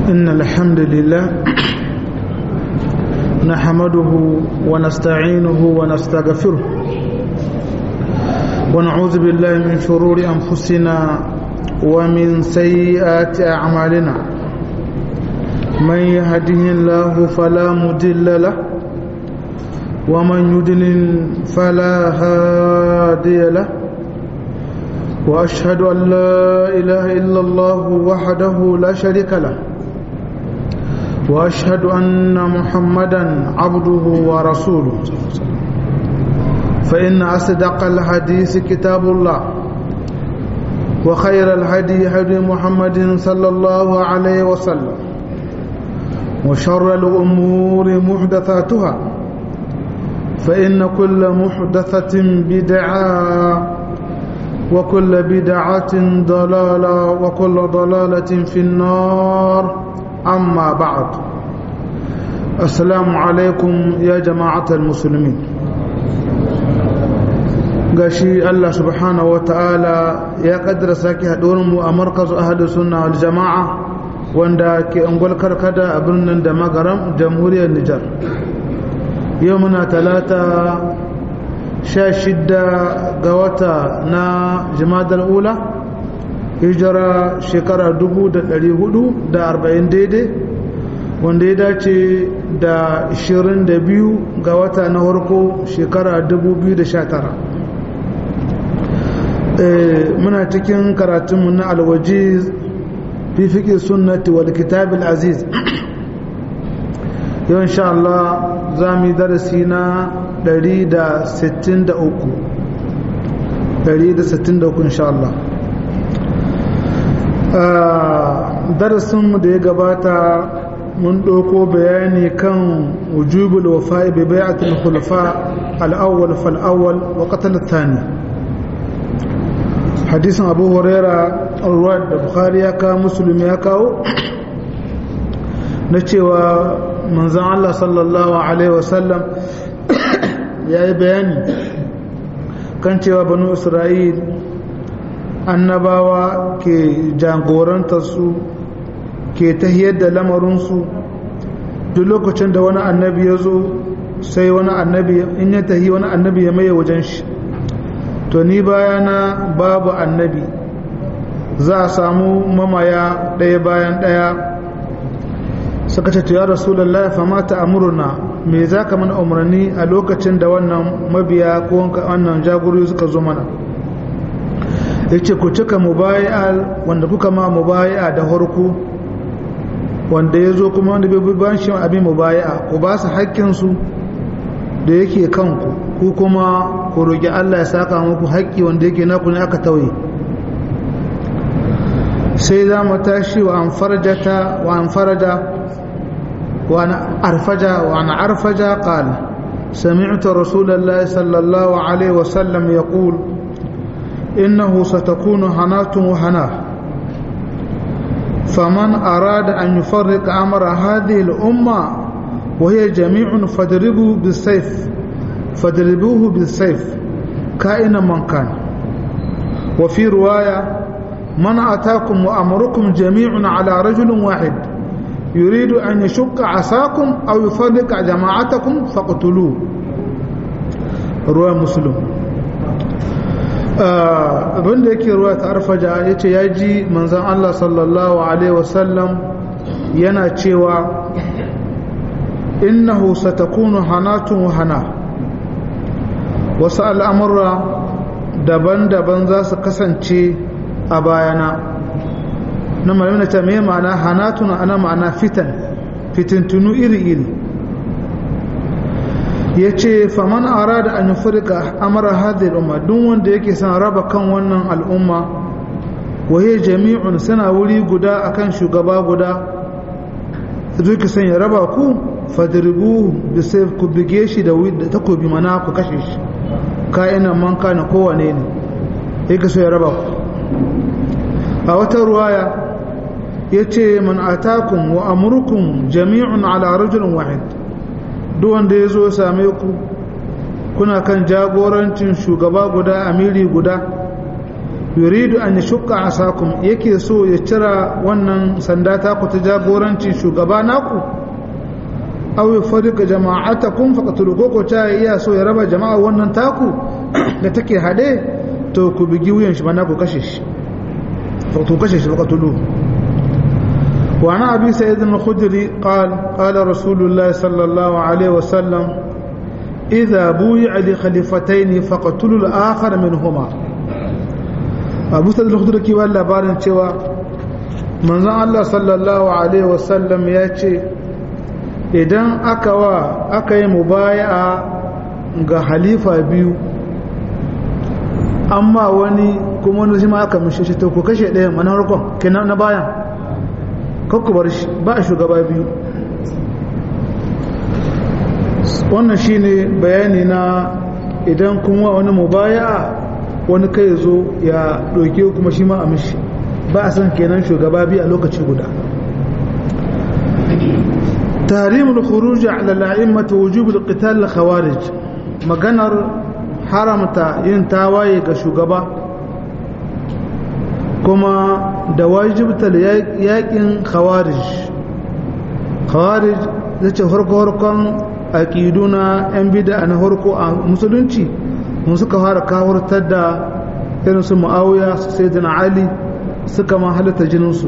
إن الحمد لله نحمده ونستعينه ونستغفره ونعوذ بالله من شرور أنفسنا ومن سيئات أعمالنا من يهده الله فلا مضل له ومن يضلل فلا هادي له وأشهد أن لا إله إلا الله وحده لا شريك له وأشهد أن محمدا عبده ورسوله فإن أصدق الحديث كتاب الله وخير الهدي هدي محمد صلى الله عليه وسلم وشر الأمور محدثاتها فإن كل محدثة بدعة وكل بدعة ضلالة وكل ضلالة في النار أما بعد السلام عليكم يا جماعة المسلمين gashi Allah subhanahu wata'ala ya kaddara sake mu a markazu ahadu sunna wal jama'a wanda ke ungwal karkada a birnin da magaram jamhuriyar Nijar yau muna talata sha shidda ga wata na jimadar ula hijira shekara dubu da ɗari hudu da arba'in daidai wanda ya dace da ishirin da biyu ga wata na harko shekara dubu biyu da sha tara muna cikin karatunmu na alwaji fi fiƙi sunnati wal kitabil aziz yau insha Allah za mu yi darasi na 163 163 insha Allah darasinmu da ya gabata mun ɗauko bayani kan wujubul wafa'i bi bai'atul khulafa al-awwal fal awwal wa qatl ath-thani hadisin abu huraira ruwa da bukhari ya kawo musulmi ya kawo na cewa manzan Allah sallallahu Alaihi wasallam ya yi bayani kan cewa banu isra'il annabawa ke jagorantarsu ke tahiyar da lamarinsu duk lokacin da wani annabi ya zo sai wani annabi in ya tahi wani annabi ya maye wajen shi to ni bayana babu annabi za a samu mamaya ɗaya bayan ɗaya suka ce ya rasulallah fa mata amurna me za ka mana umarni a lokacin da wannan mabiya ko wannan jagorori suka zo mana ya ce ku cika mubayi'a wanda kuka ma mubayi'a da harku wanda ya zo kuma wanda bai ban shi abin mubayi'a ku ba su haƙƙinsu da yake kanku ku kuma ku roƙi Allah ya saka muku haƙƙi wanda yake naku ne aka tauye sai za mu tashi wa an farjata wa an faraja وأنا أرفج وأنا أرفج قال سمعت رسول الله صلى الله عليه وسلم يقول إنه ستكون هنات وهناه فمن أراد أن يفرق أمر هذه الأمة وهي جميع فاضربوه بالسيف فاضربوه بالسيف كائنا من كان وفي رواية من أتاكم وأمركم جميع على رجل واحد يريد أن يشق عصاكم أو يفرق جماعتكم فاقتلوه رواه مسلم abin da yake ruwa ta arfaja ya ce ya ji manzan Allah sallallahu Alaihi wasallam yana cewa innahu satakunu hanatun wahana wasu al'amurra daban-daban za su kasance a bayana na malamina ta mai ma'ana hanatun ana ma'ana fitan fitintunu iri-iri ya ce faman ara da an furka amara hadhihi umma duk wanda yake son raba kan wannan al'umma waye jami'un suna wuri guda akan shugaba guda zuki son ya raba ku fadribu bi sayf ku bige shi da takobi mana ku kashe shi ka'inan man kana kowane ne yake so ya raba ku a wata ruwaya yace man atakum wa amrukum jami'un ala rajulin wahid duk wanda ya zo same ku kuna kan jagorancin shugaba guda amiri guda yuridu an yashqa asakum yake so ya cira wannan sanda ta ku ta jagoranci shugaba naku aw yufarriqa jama'atakum faqatulu ko ta iya so ya raba jama'a wannan taku da take hade to ku bigi wuyan shi bana ku kashe shi to kashe shi faqatulu wa ana abi sa'id al-khudri qala qala rasulullah sallallahu alaihi wasallam idha buyi'a li khalifatayn faqatulu al-akhar minhuma abu sa'id al-khudri ki wala labarin cewa manzon Allah sallallahu alaihi wasallam ya ce idan aka wa aka yi mubaya'a ga halifa biyu amma wani kuma wani ma aka mishi shi to ku kashe ɗayan wani harkon kenan na bayan kakku bar shi ba a shugaba biyu wannan shine bayani na idan kuma wani mubaya'a wani kai zo ya ɗauke kuma shi ma a mishi ba a san kenan shugaba biyu a lokaci guda تحريم الخروج على الأئمة وجوب القتال الخوارج مغنر حرمتا ينتاواي كشغبا كما دواجب ياكين خوارج خوارج zace harko-harkon aƙiduna 'yan bida na harko a musulunci mun suka fara kawartar da irin su ma'auya su sai ali suka ma halitta jininsu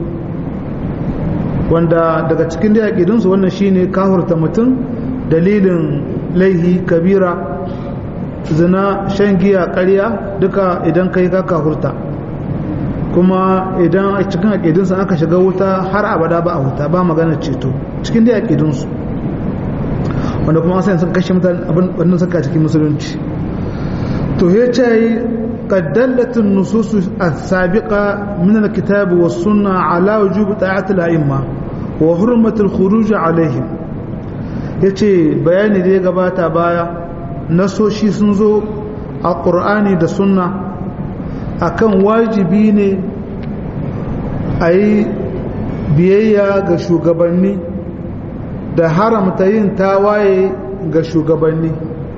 wanda daga cikin da yaƙidinsu wannan shine kahurta mutum dalilin laihi kabira zina shan giya ƙarya duka idan kai ka kahurta kuma idan a cikin yaƙidinsu aka shiga wuta har abada ba a wuta ba magana ceto cikin da yaƙidinsu wanda kuma asayin sun kashe mutane abin suka cikin musulunci to ya ce قد دلت النصوص السابقة من الكتاب والسنة على وجوب طاعة الأئمة وحرمة الخروج عليهم yace bayani da ya gabata baya nasoshi sun zo a ƙur'ani da sunna akan wajibi ne a yi biyayya ga shugabanni da haramta yin tawaye ga shugabanni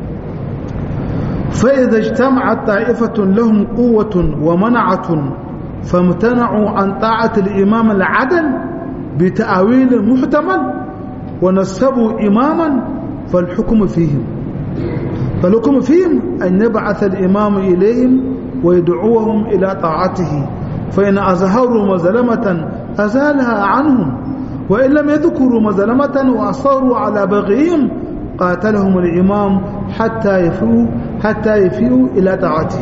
فإذا اجتمعت طائفة لهم قوة ومنعة فامتنعوا عن طاعة الإمام العدل بتأويل محتمل ونسبوا إماما فالحكم فيهم فالحكم فيهم أن يبعث الإمام إليهم ويدعوهم إلى طاعته فإن أظهروا مظلمة أزالها عنهم وإن لم يذكروا مظلمة وأصروا على بغيهم قاتلهم الإمام حتى يفيوا حتى يفيوا إلى طاعته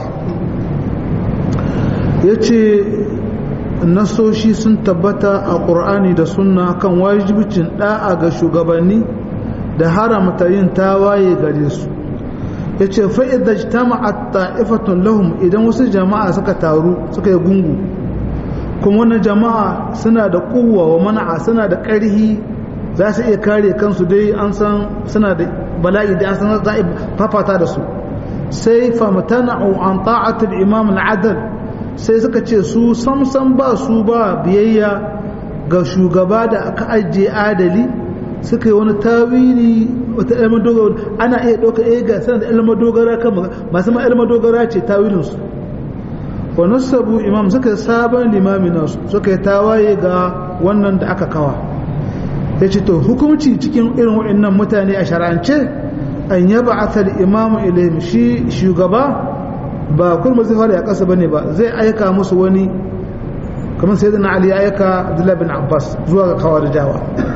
yace nasoshi sun tabbata a ƙur'ani da sunna kan wajibcin ɗa'a ga shugabanni da haramta yin tawaye gare su yace fa idza ijtama'at ta'ifatun lahum idan wasu jama'a suka taru suka yi gungu kuma wannan jama'a suna da kuwa wa mana'a suna da ƙarhi za su iya kare kansu dai an san suna da bala'i da an san za a fafata da su sai famtana'u an ta'atul imam al-adl sai suka ce su samsam ba su ba biyayya ga shugaba da aka ajiye adali suka yi wani tawili wata ilmar dogara ana iya ɗauka iya ga sanar da ilmar dogara kan masu ma ilmar dogara ce tawilinsu wa nasabu imam suka sabon limami nasu suka yi tawaye ga wannan da aka kawa ya ce to hukumci cikin irin waɗannan mutane a shara'ance an yaba asal imamu ilayhim shi shugaba ba kurma zai fara ya kasa bane ba zai aika musu wani kamar sai na ali ya aika abdullahi bin abbas zuwa ga kawarijawa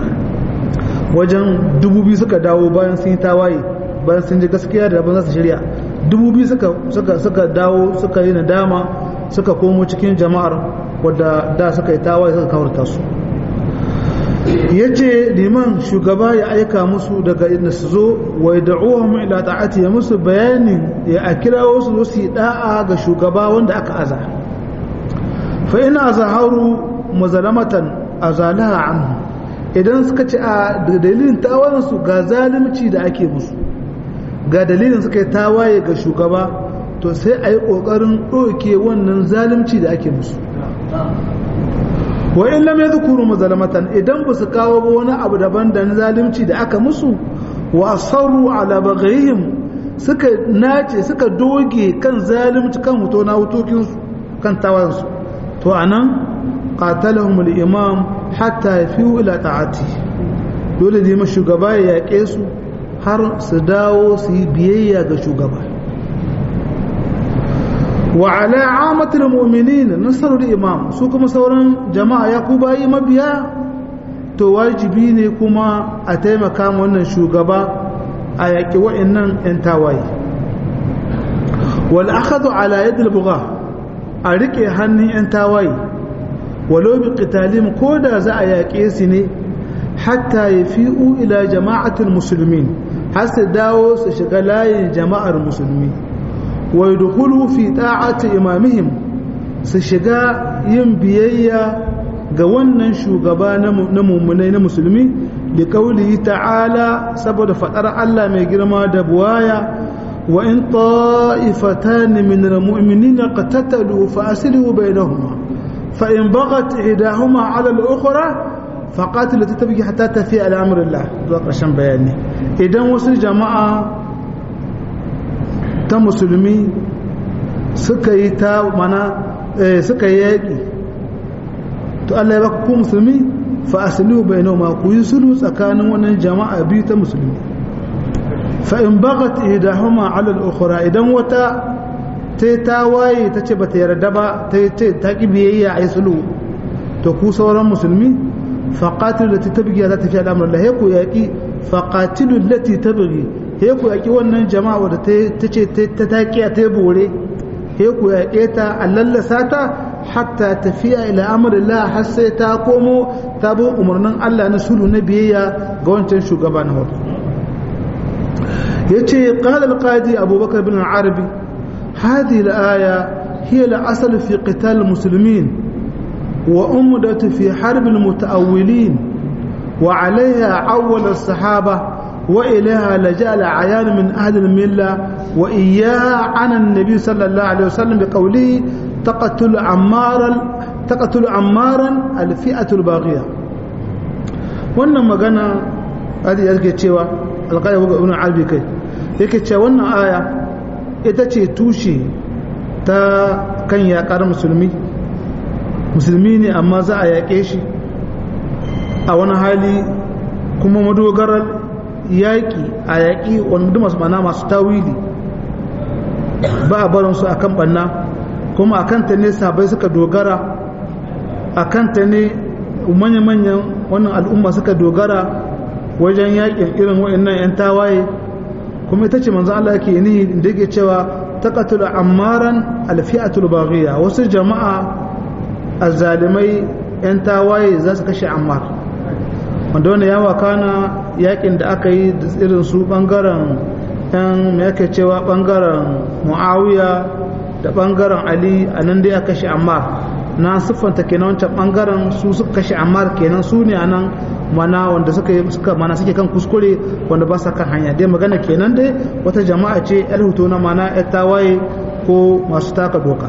wajen dubu biyu suka dawo bayan sun yi tawaye bayan sun ji gaskiya da abin za su shirya dubu biyu suka dawo suka yi nadama suka komo cikin jama'ar wadda da suka yi tawaye suka kawarta su ya ce liman shugaba ya aika musu daga inda su zo wai da'uwa ila ta'ati ya musu bayanin ya a kira wasu su yi da'a ga shugaba wanda aka aza fa ina zaharu mazalamatan azalaha anhu idan suka ce a dalilin tawayensu ga zalimci da ake musu ga dalilin suka yi tawaye ga shugaba to sai a yi ƙoƙarin ɗauke wannan zalimci da ake musu wa in lam yadhkuru mazalamatan idan ba su kawo ba wani abu daban da zalimci da aka musu wa asarru ala baghihim suka nace suka doge kan zalimci kan huto na hutokin su kan tawayensu to anan qatalahum al-imam hatta yafiu ila ta'ati dole ne ma shugaba ya yaƙe su har su dawo su yi biyayya ga shugaba wa ala amatul mu'minin nasarul imam su kuma sauran jama'a ya ku bayi mabiya to wajibi ne kuma a taimaka ma wannan shugaba a yaƙi wa'annan 'yan tawaye wal akhadhu ala yad al bugha a rike hannun 'yan tawaye walau bi qitalim ko da za a yaƙe su ne hatta yafi'u ila jama'atul muslimin har su dawo su shiga layin jama'ar musulmi wa yadkhulu fi ta'ati imamihim su shiga yin biyayya ga wannan shugaba na mummunai na musulmi da kaulihi ta'ala saboda fadar Allah mai girma da buwaya wa in ta'ifatan min almu'minina qatatalu fa aslihu bainahuma fa in baghat ihdahuma 'ala al-ukhra faqatil lati tabghi hatta tafi ala amrillah zuwa ƙarshen bayani idan wasu jama'a ta musulmi suka yi ta mana suka yi yaƙi to Allah ya baka ku musulmi fa aslihu bainahuma ku yi sulhu tsakanin wannan jama'a biyu ta musulmi fa in baghat ihdahuma ala al-ukhra idan wata ta ta waye ta ce bata yarda ba ta ce ta ki biyayya ai sulhu to ku sauran musulmi fa qatilu lati tabghi za ta fi al'amr Allah ku yaki fa qatilu lati tabghi he ku yaki wannan jama'a wadda ta ce ta taƙiya ta bore he ku yaƙe ta a lallasa ta hatta tafiya ila amrillah har sai ta komo ta bi umarnin Allah na sulhu na biyayya ga wancan shugaba na farko yace qala al-qadi abubakar bin al-arabi hadhihi al-aya hiya al-asl fi qital al-muslimin wa umdatu fi harb al-mutaawwilin wa 'alayha awwal as-sahaba وإليها لجأ العيان من أهل الملة وإياها عن النبي صلى الله عليه وسلم بقوله تقتل عمارا تقتل عمارا الفئة الباغية wannan magana hadi yake cewa alƙaya buga ibn albi kai yake cewa wannan aya ita ce tushe ta kan yaƙar musulmi musulmi ne amma za a yaƙe shi a wani hali kuma madogarar yaƙi a yaƙi wanda masu mana masu tawili ba a barinsu a kan ɓanna kuma a kanta ne sabai suka dogara a kanta ne manya-manyan wannan al'umma suka dogara wajen yaƙin irin wa'annan 'yan tawaye kuma ita ce manzo Allah yake ni da yake cewa taqatul ammaran alfi'atul baghiya wasu jama'a azzalimai 'yan tawaye za su kashe ammar wanda wani yawa kana yakin da aka yi da irin su bangaren yan yake cewa bangaren muawiya da bangaren ali a nan dai aka kashe ammar na siffanta kenan wancan bangaren su suka kashe ammar kenan su ne anan mana wanda suka suka mana suke kan kuskure wanda ba sa kan hanya dai magana kenan dai wata jama'a ce yar hutu na mana yar tawaye ko masu taka doka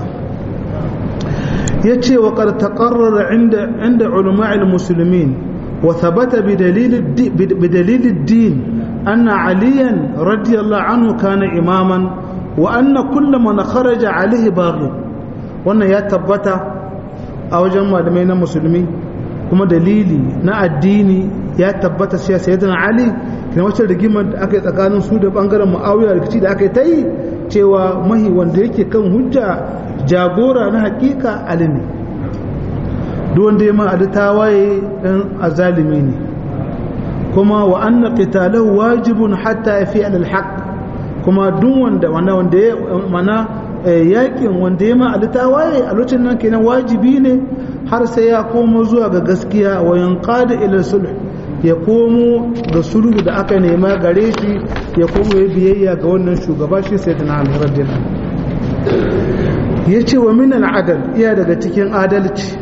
yace wa qad taqarrara inda inda ulama'il muslimin وثبت بدليل الدين, بدليل الدين أن عليا رضي الله عنه كان إماما وأن كل من خرج عليه باغي وأن يتبت أو جمع دمين مسلمين kuma dalili na addini ya tabbata sai sayyidina ali kina wacce rigimar da aka yi tsakanin su da bangaren muawiya rikici da aka yi ta yi cewa mahi wanda yake kan hujja jagora na hakika ali ne duk wanda ya ma ali tawaye dan azalimi ne kuma wa anna qitalahu wajibun hatta yafi al-haq kuma duk wanda wanda ya mana yakin wanda ya ma ali tawaye a lokacin nan kenan wajibi ne har sai ya komo zuwa ga gaskiya wa yanqada ila sulh ya komo ga sulhu da aka nema gare shi ya komo ya biyayya ga wannan shugaba shi sayyidina ali radiyallahu yace wa min al-adl iya daga cikin adalci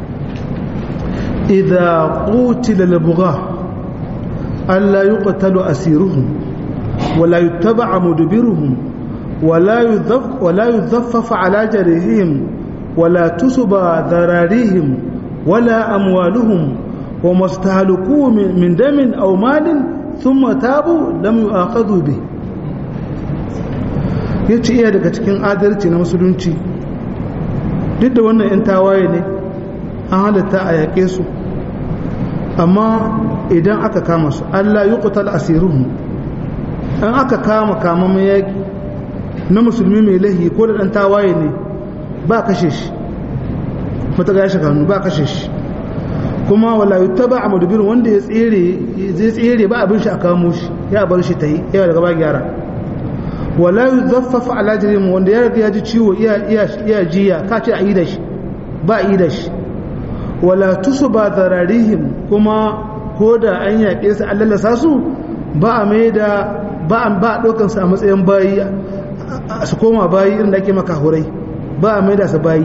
إذا قتل البغاة ألا يقتل أسيرهم ولا يتبع مدبرهم ولا يذف ولا يذفف على جريهم ولا تسب ذراريهم ولا أموالهم وما استهلكوا من دم أو مال ثم تابوا لم يؤاخذوا به yace iya daga cikin adalci na musulunci duk da wannan 'yan tawaye ne an halitta a yaƙe su amma idan aka kama su allah yi kutal asiruhu an aka kama kamamin yaƙi na musulmi mai lahi ko da ɗan tawaye ne ba kashe shi mata ga ya shaka ba kashe shi kuma wala yuttaba a madubirin wanda ya tsere zai tsere ba abin shi a kamo shi ya bar shi ta yi yawa daga ba gyara wala yuzaffafa ala jirim wanda ya riga ya ji ciwo iya iya iya jiya ka ce a yi da shi ba a yi da shi wala tusuba zararihim kuma ko da an yaƙe su an lalasa su ba a mai da ba a ba a ɗaukan su a matsayin bayi su koma bayi inda ake maka hurai ba a mai da su bayi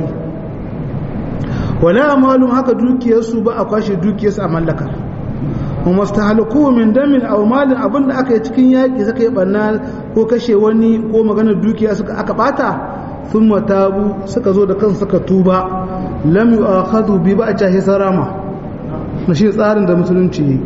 wala amalum haka dukiyarsu ba a kwashe dukiyarsu a mallaka kuma stahalku min damin aw malin abinda aka yi cikin yaki suka yi banna ko kashe wani ko magana dukiya suka aka bata thumma tabu suka zo da kansu suka tuba lam yu'akhadhu bi ba a sarama na shi tsarin da musulunci yi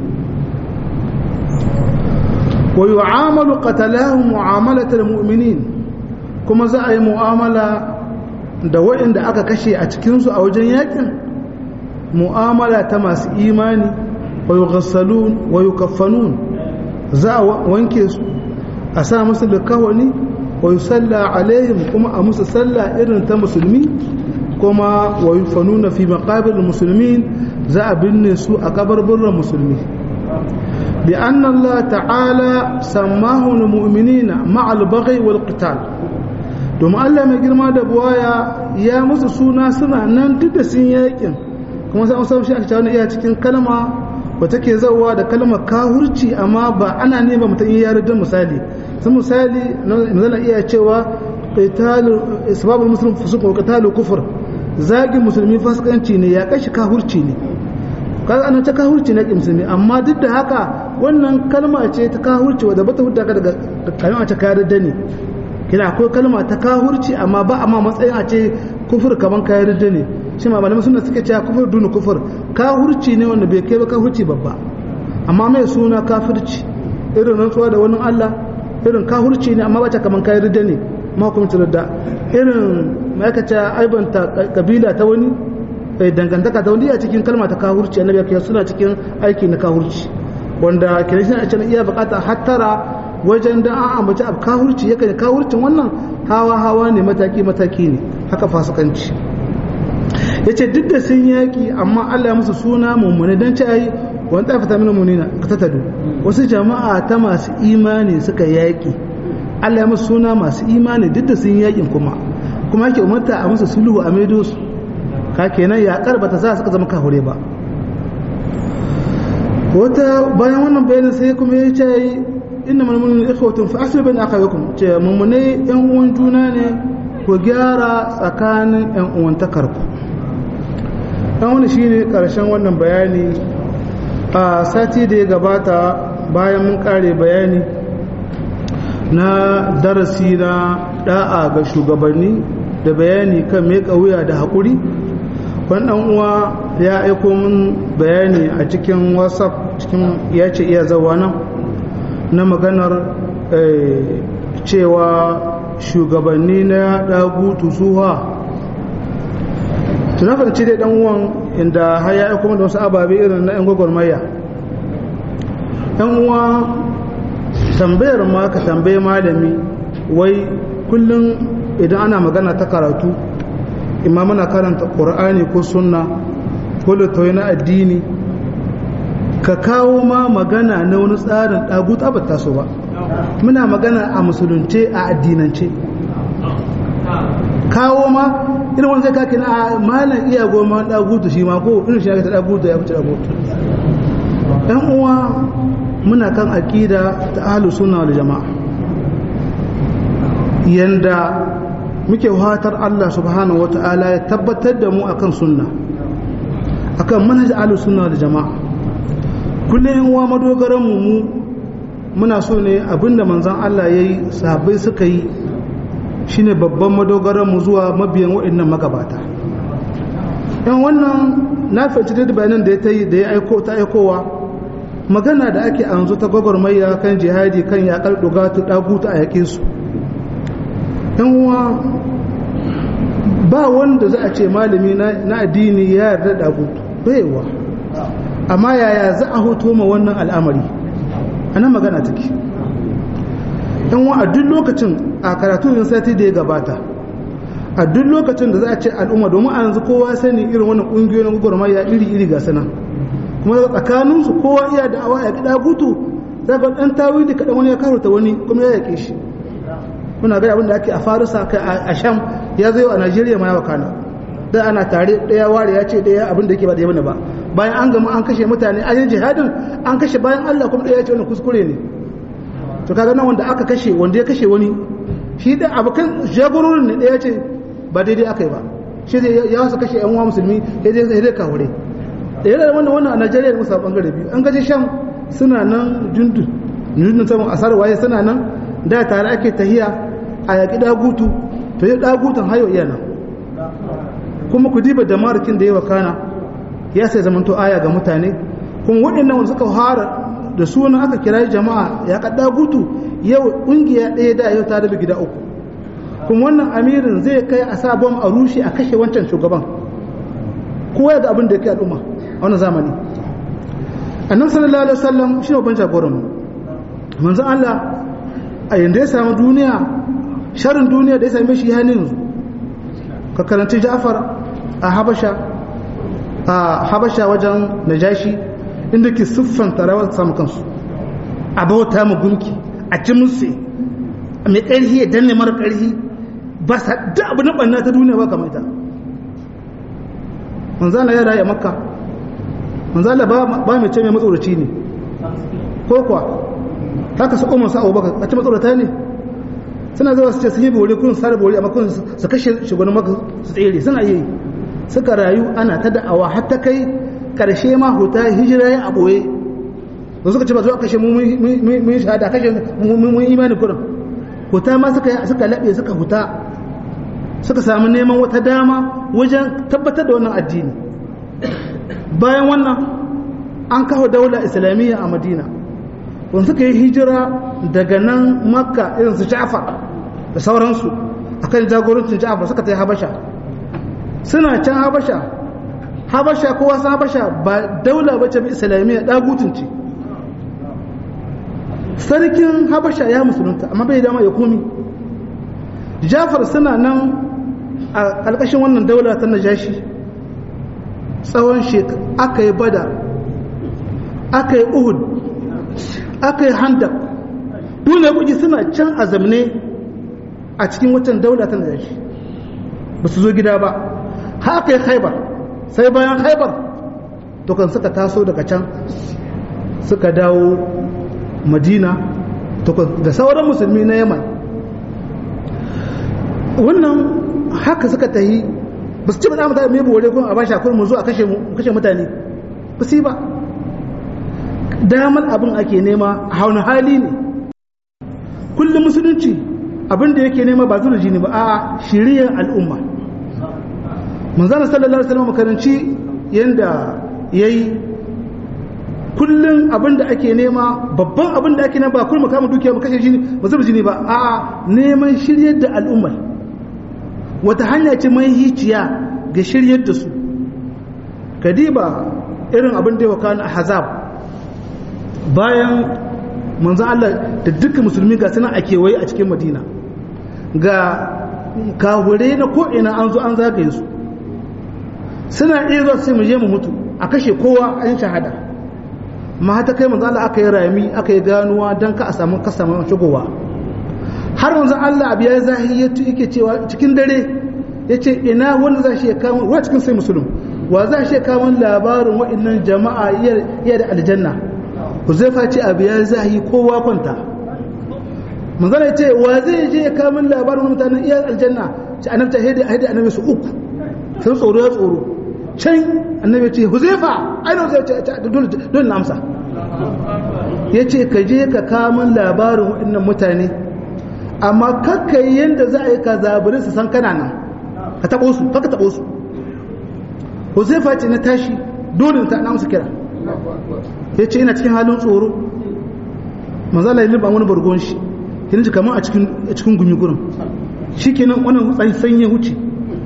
wa yu'amalu qatalahum mu'amalatal mu'minin kuma za a yi mu'amala da waɗanda aka kashe a cikinsu a wajen yakin mu'amala ta masu imani wa yughassalun wa yukaffanun za a wanke su a sa musu likawani wa yusalla alaihim kuma a musu sallah irin ta musulmi kuma wa yufanuna fi maqabir muslimin za a binne su a kabarburran musulmi bi anna Allah ta'ala sammahu lil mu'minina ma'al baghi wal qital domin Allah mai girma da buwaya ya musu suna suna nan duk da sun yakin kuma sai an samu shi a cikin iya cikin kalma ba take zawa da kalmar kahurci amma ba ana ne ba mutum ya yarda misali sun misali zana iya cewa qitalu isbabul muslim fusuq wa qitalu kufr zagin musulmi fasikanci ne ya kashi kahurci ne kaga an ta kahurci ne musulmi amma duk da haka wannan kalma ce ta kahurci wadda bata hudda ka daga kalma ta kayar da ne kina akwai kalma ta kahurci amma ba amma matsayin a ce kufur kaman kayar da ne shi ma malamai suna suke cewa kufur dunu kufur kahurci ne wanda bai kai ba kahurci babba amma mai suna kafirci irin rantsuwa da wani Allah irin kahurci ne amma ba ta kaman kayar da ne ma kuma da irin ma'aikata aibanta kabila ta wani dangantaka ta wani a cikin kalma ta kahurci annabi ya suna cikin aiki na kahurci wanda kenan shi a cikin iya bukata hattara wajen da an ambaci abu kahurci yakan kahurcin wannan hawa hawa ne mataki mataki ne haka fasikanci yace duk da sun yaki amma Allah ya musu suna mummune dan ci ayi wani tafi ta mina munina ka tattadu wasu jama'a ta masu imani suka yaki Allah ya musu suna masu imani duk da sun yakin kuma kuma yake umarta a musu sulhu a maido su ka kenan yaƙar ba ta sa suka zama kahure ba wata bayan wannan bayanin sai kuma ya ce inna mulmunin ikhwatun fa asli bain akhawakum ce mummune yan uwan juna ne ku gyara tsakanin yan uwan takarku dan wani shine karshen wannan bayani a sati da ya gabata bayan mun kare bayani na darasi na da'a ga shugabanni da bayani kan mai wuya da haƙuri wani ɗan uwa ya aiko min bayani a cikin whatsapp cikin ya ce iya zawa nan na maganar cewa shugabanni na ɗagutu suha tuna fahimci dai ɗan uwan inda har ya aiko da wasu ababe irin na 'yan gwagwarmaya ɗan uwa tambayar ma ka tambaye malami wai kullum idan ana magana ta karatu imma muna karanta ƙur'ani ko sunna ko littattafai na addini ka kawo ma magana na wani tsarin ɗaguta ba taso ba muna magana a musulunce a addinance kawo ma irin wani zai kake na malam iya goma ɗagutu shi ma ko irin shi ya ta ɗagutu ya fice ɗagutu ɗan uwa muna kan aƙida ta ahlus sunna wal jama'a yanda muke watar Allah subhanahu wata'ala ya tabbatar da mu akan sunna akan manhaj ahlus sunna wal jama'a kullum yan uwa madogaran mu mu muna so ne abinda manzon Allah yayi sahabbai suka yi shine babban madogaran mu zuwa mabiyan waɗannan magabata yan wannan na fahimci da bayanan da ya da ya aiko ta aikowa magana da ake anzu ta gwagwarmaya kan jihadi kan yakar dogatu dagutu a yakin su yan uwa ba wanda za a ce malami na addini ya yarda da gutu baiwa amma yaya za a hoto ma wannan al'amari ana magana take yan wa a duk lokacin a karatu yin sati da ya gabata a duk lokacin da za a ce al'umma domin a yanzu kowa sani irin wannan ƙungiyoyin gwagwarmaya iri-iri ga sana kuma tsakaninsu kowa iya da awa ya kida gutu za ga ɗan tawili kaɗan wani ya karuta wani kuma ya yaƙe shi muna ga abin da ake a farisa kai a sham ya zai a najeriya ma ya wakana da ana tare ɗaya ware ya ce ɗaya abin da yake ba ɗaya bane ba bayan an gama an kashe mutane an yi jihadin an kashe bayan allah kuma ɗaya ya ce wani kuskure ne to kaga nan wanda aka kashe wanda ya kashe wani shi da abokan jagororin ne ɗaya ce ba daidai aka yi ba shi zai ya wasu kashe yan uwa musulmi ya zai zai kawure da yana wannan wannan a najeriya musa bangare biyu an gaje sham suna nan jundun jundun saman asar waye suna nan da tare ake tahiya a yaƙi dagutu to yi dagutun hayo iya nan kuma ku diba da marikin da yawa kana ya sai zamanto aya ga mutane kuma waɗannan wanda suka fara da suna aka kira jama'a ya ka dagutu yau ƙungiya ɗaya da yau ta rabe gida uku kuma wannan amirin zai kai a sa bom a rushe a kashe wancan shugaban kowa ga abin da ya kai al'umma a wannan zamani annabi sallallahu alaihi wasallam shi ne ban jagoran mu manzon Allah a yanda ya samu duniya sharin duniya da ya same shi ya yanzu ka karanci Ja'far a Habasha a Habasha wajen Najashi inda ke siffanta rawar samu kansu a bauta mu gunki a ci musu mai ƙarfi ya danne mara ƙarfi ba sa da abu na ɓanna ta duniya ba kamar ita manzana ya rayu a makka manzana ba mai ce mai matsoraci ne ko kuwa haka su umar sa'o baka a ci matsorata ne suna zuwa su ce sun yi bori kun sare bori amma kun su kashe shugaban maka su tsere suna yi suka rayu ana ta da'awa har ta kai karshe ma huta hijira ya a ɓoye da suka ce ba zuwa kashe mun shahada kashe mun imani kurin huta ma suka laɓe suka huta suka sami neman wata dama wajen tabbatar da wannan addini bayan wannan an kawo daula islamiyya a madina wanda suka yi hijira daga nan makka irin su ja'far da sauransu akan jagorancin ja'far suka ta yi habasha suna can habasha habasha kowa san habasha ba daula bace islamiyya dagutun ce sarkin habasha ya musulunta amma bai dama ya komi jafar suna nan a ƙarƙashin wannan daula ta najashi tsawon shekaru aka yi bada aka yi uhud aka yi handab duniya kuji suna can a zamne a cikin watan daula ta najashi ba su zo gida ba haka yi haibar sai bayan haibar to kan suka taso daga can suka dawo madina da sauran musulmi na yaman wannan haka suka tahi ba su ci bada mutane mai bore kun a bashi akwai mu zo a kashe mutane ba su ba damar abin ake nema a hauna hali ne kullum musulunci abin da yake nema ba zuwa jini ba a shiriyar al'umma manzana sallallahu alaihi wasallam makaranci yanda yayi kullum abin da ake nema babban abin da ake nema ba kullum kama dukiya mu kashe jini ba zuba jini ba a neman shiryar da al'ummar wata hanya ce mai hiciya ga shiryar da su kadiba irin abin da ya wakana a hazab bayan manzan Allah da dukkan musulmi ga suna a kewaye a cikin madina ga kahure na ko'ina an zo an zagaye su suna iya zuwa sai mu je mu mutu a kashe kowa an shahada ma hata kai manzo Allah aka yi rami aka yi ganuwa dan ka a samu kasama shigowa har manzo Allah abu ya zahiri yake cewa cikin dare yace ina wanda za shi ya kawo wa cikin sai musulun wa za shi ya kawo labarin wa'annan jama'a iya da aljanna Huzaifa ce abu ya zahiri kowa kwanta manzo Allah ce wa zai je ya kawo labarin mutanen iya aljanna ci annabta hidi hidi annabi su uku sai tsoro ya tsoro can annabi ce huzaifa ainihin zai ce dole na amsa ya ce ka je ka kamun labarin waɗannan mutane amma kakka yi yadda za a yi ka zabirin su san kana nan ka taɓo su kakka taɓo su huzaifa ce na tashi dole ta na musu kira ya ce ina cikin halin tsoro manzala yi wani bargon shi yana ji kamar a cikin gumi gurin shi kenan wannan sanyi wuce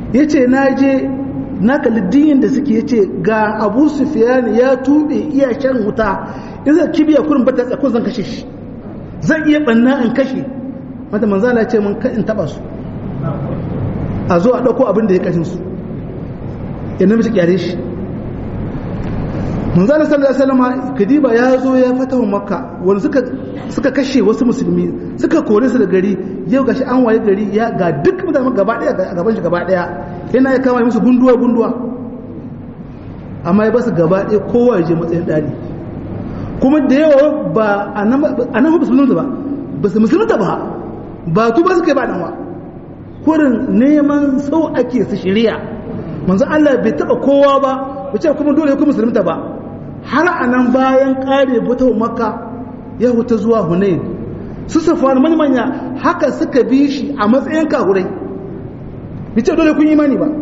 ya ce na je na kalli diyin da suke ya ce ga abu sufiyan ya tuɓe iya shan wuta in zai kibiya kurin bata tsako zan kashe shi zan iya ɓanna in kashe mata manzala ce mun in taɓa su a zo a ɗauko abin da ya kashin su ya namiji kyare shi manzala sallallahu alaihi wasallam kadiba ya zo ya fatawa makka wanda suka suka kashe wasu musulmi suka kore su da gari yau gashi an waye gari ya ga duk mutane gaba daya a gaban shi gaba daya yana ya kama musu gunduwa gunduwa amma ya basu gaba daya kowa ya je matsayin dani kuma da yawa ba a nan ba musulunta ba ba su musulunta ba ba tu ba su kai ba nan wa kurin neman sau ake su shirya manzo Allah bai taba kowa ba bace kuma dole ku musulunta ba har a nan bayan kare buta makka ya huta zuwa hunain su safwan manya haka suka bi shi a matsayin kahurai bace dole kun imani ba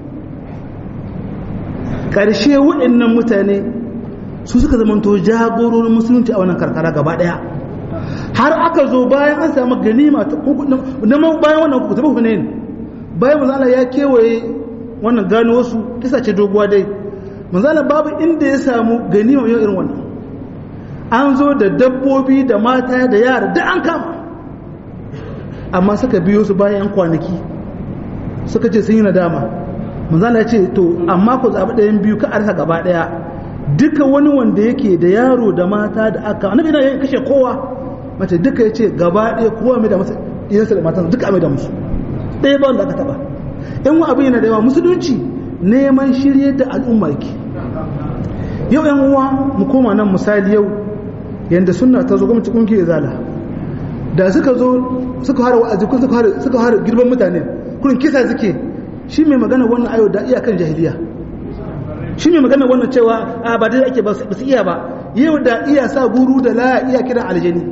karshe waɗannan mutane su suka zamanto jagororin musulunci a wannan karkara gaba daya har aka zo bayan an samu ganima na bayan wannan kuka tabi hunain bayan manzo Allah ya kewaye wannan gano wasu kisa ce doguwa dai manzala babu inda ya samu ganima yau irin wannan an zo da dabbobi da mata da yara da an kama amma suka biyo su bayan kwanaki suka ce sun yi nadama manzala ya ce to amma ku zaɓi ɗayan biyu ka arsa gaba ɗaya duka wani wanda yake da yaro da mata da aka annabi yana kashe kowa mace duka ya ce gaba ɗaya kowa mai da masa iyansa da matan duka mai da musu ɗaya ba wanda aka taɓa in wa abin yana da yawa musulunci neman shirye da al'umma yake yau yan uwa mu koma nan misali yau yanda sunna ta zo gwamnati kungiyar zala da suka zo suka hara wa'azi kun suka hara suka hara girban mutane kurin kisa suke shi mai magana wannan ayo da iyakan jahiliya shi mai magana wannan cewa a ba dai ake ba su iya ba yau da iya sa guru da la iya kiran aljani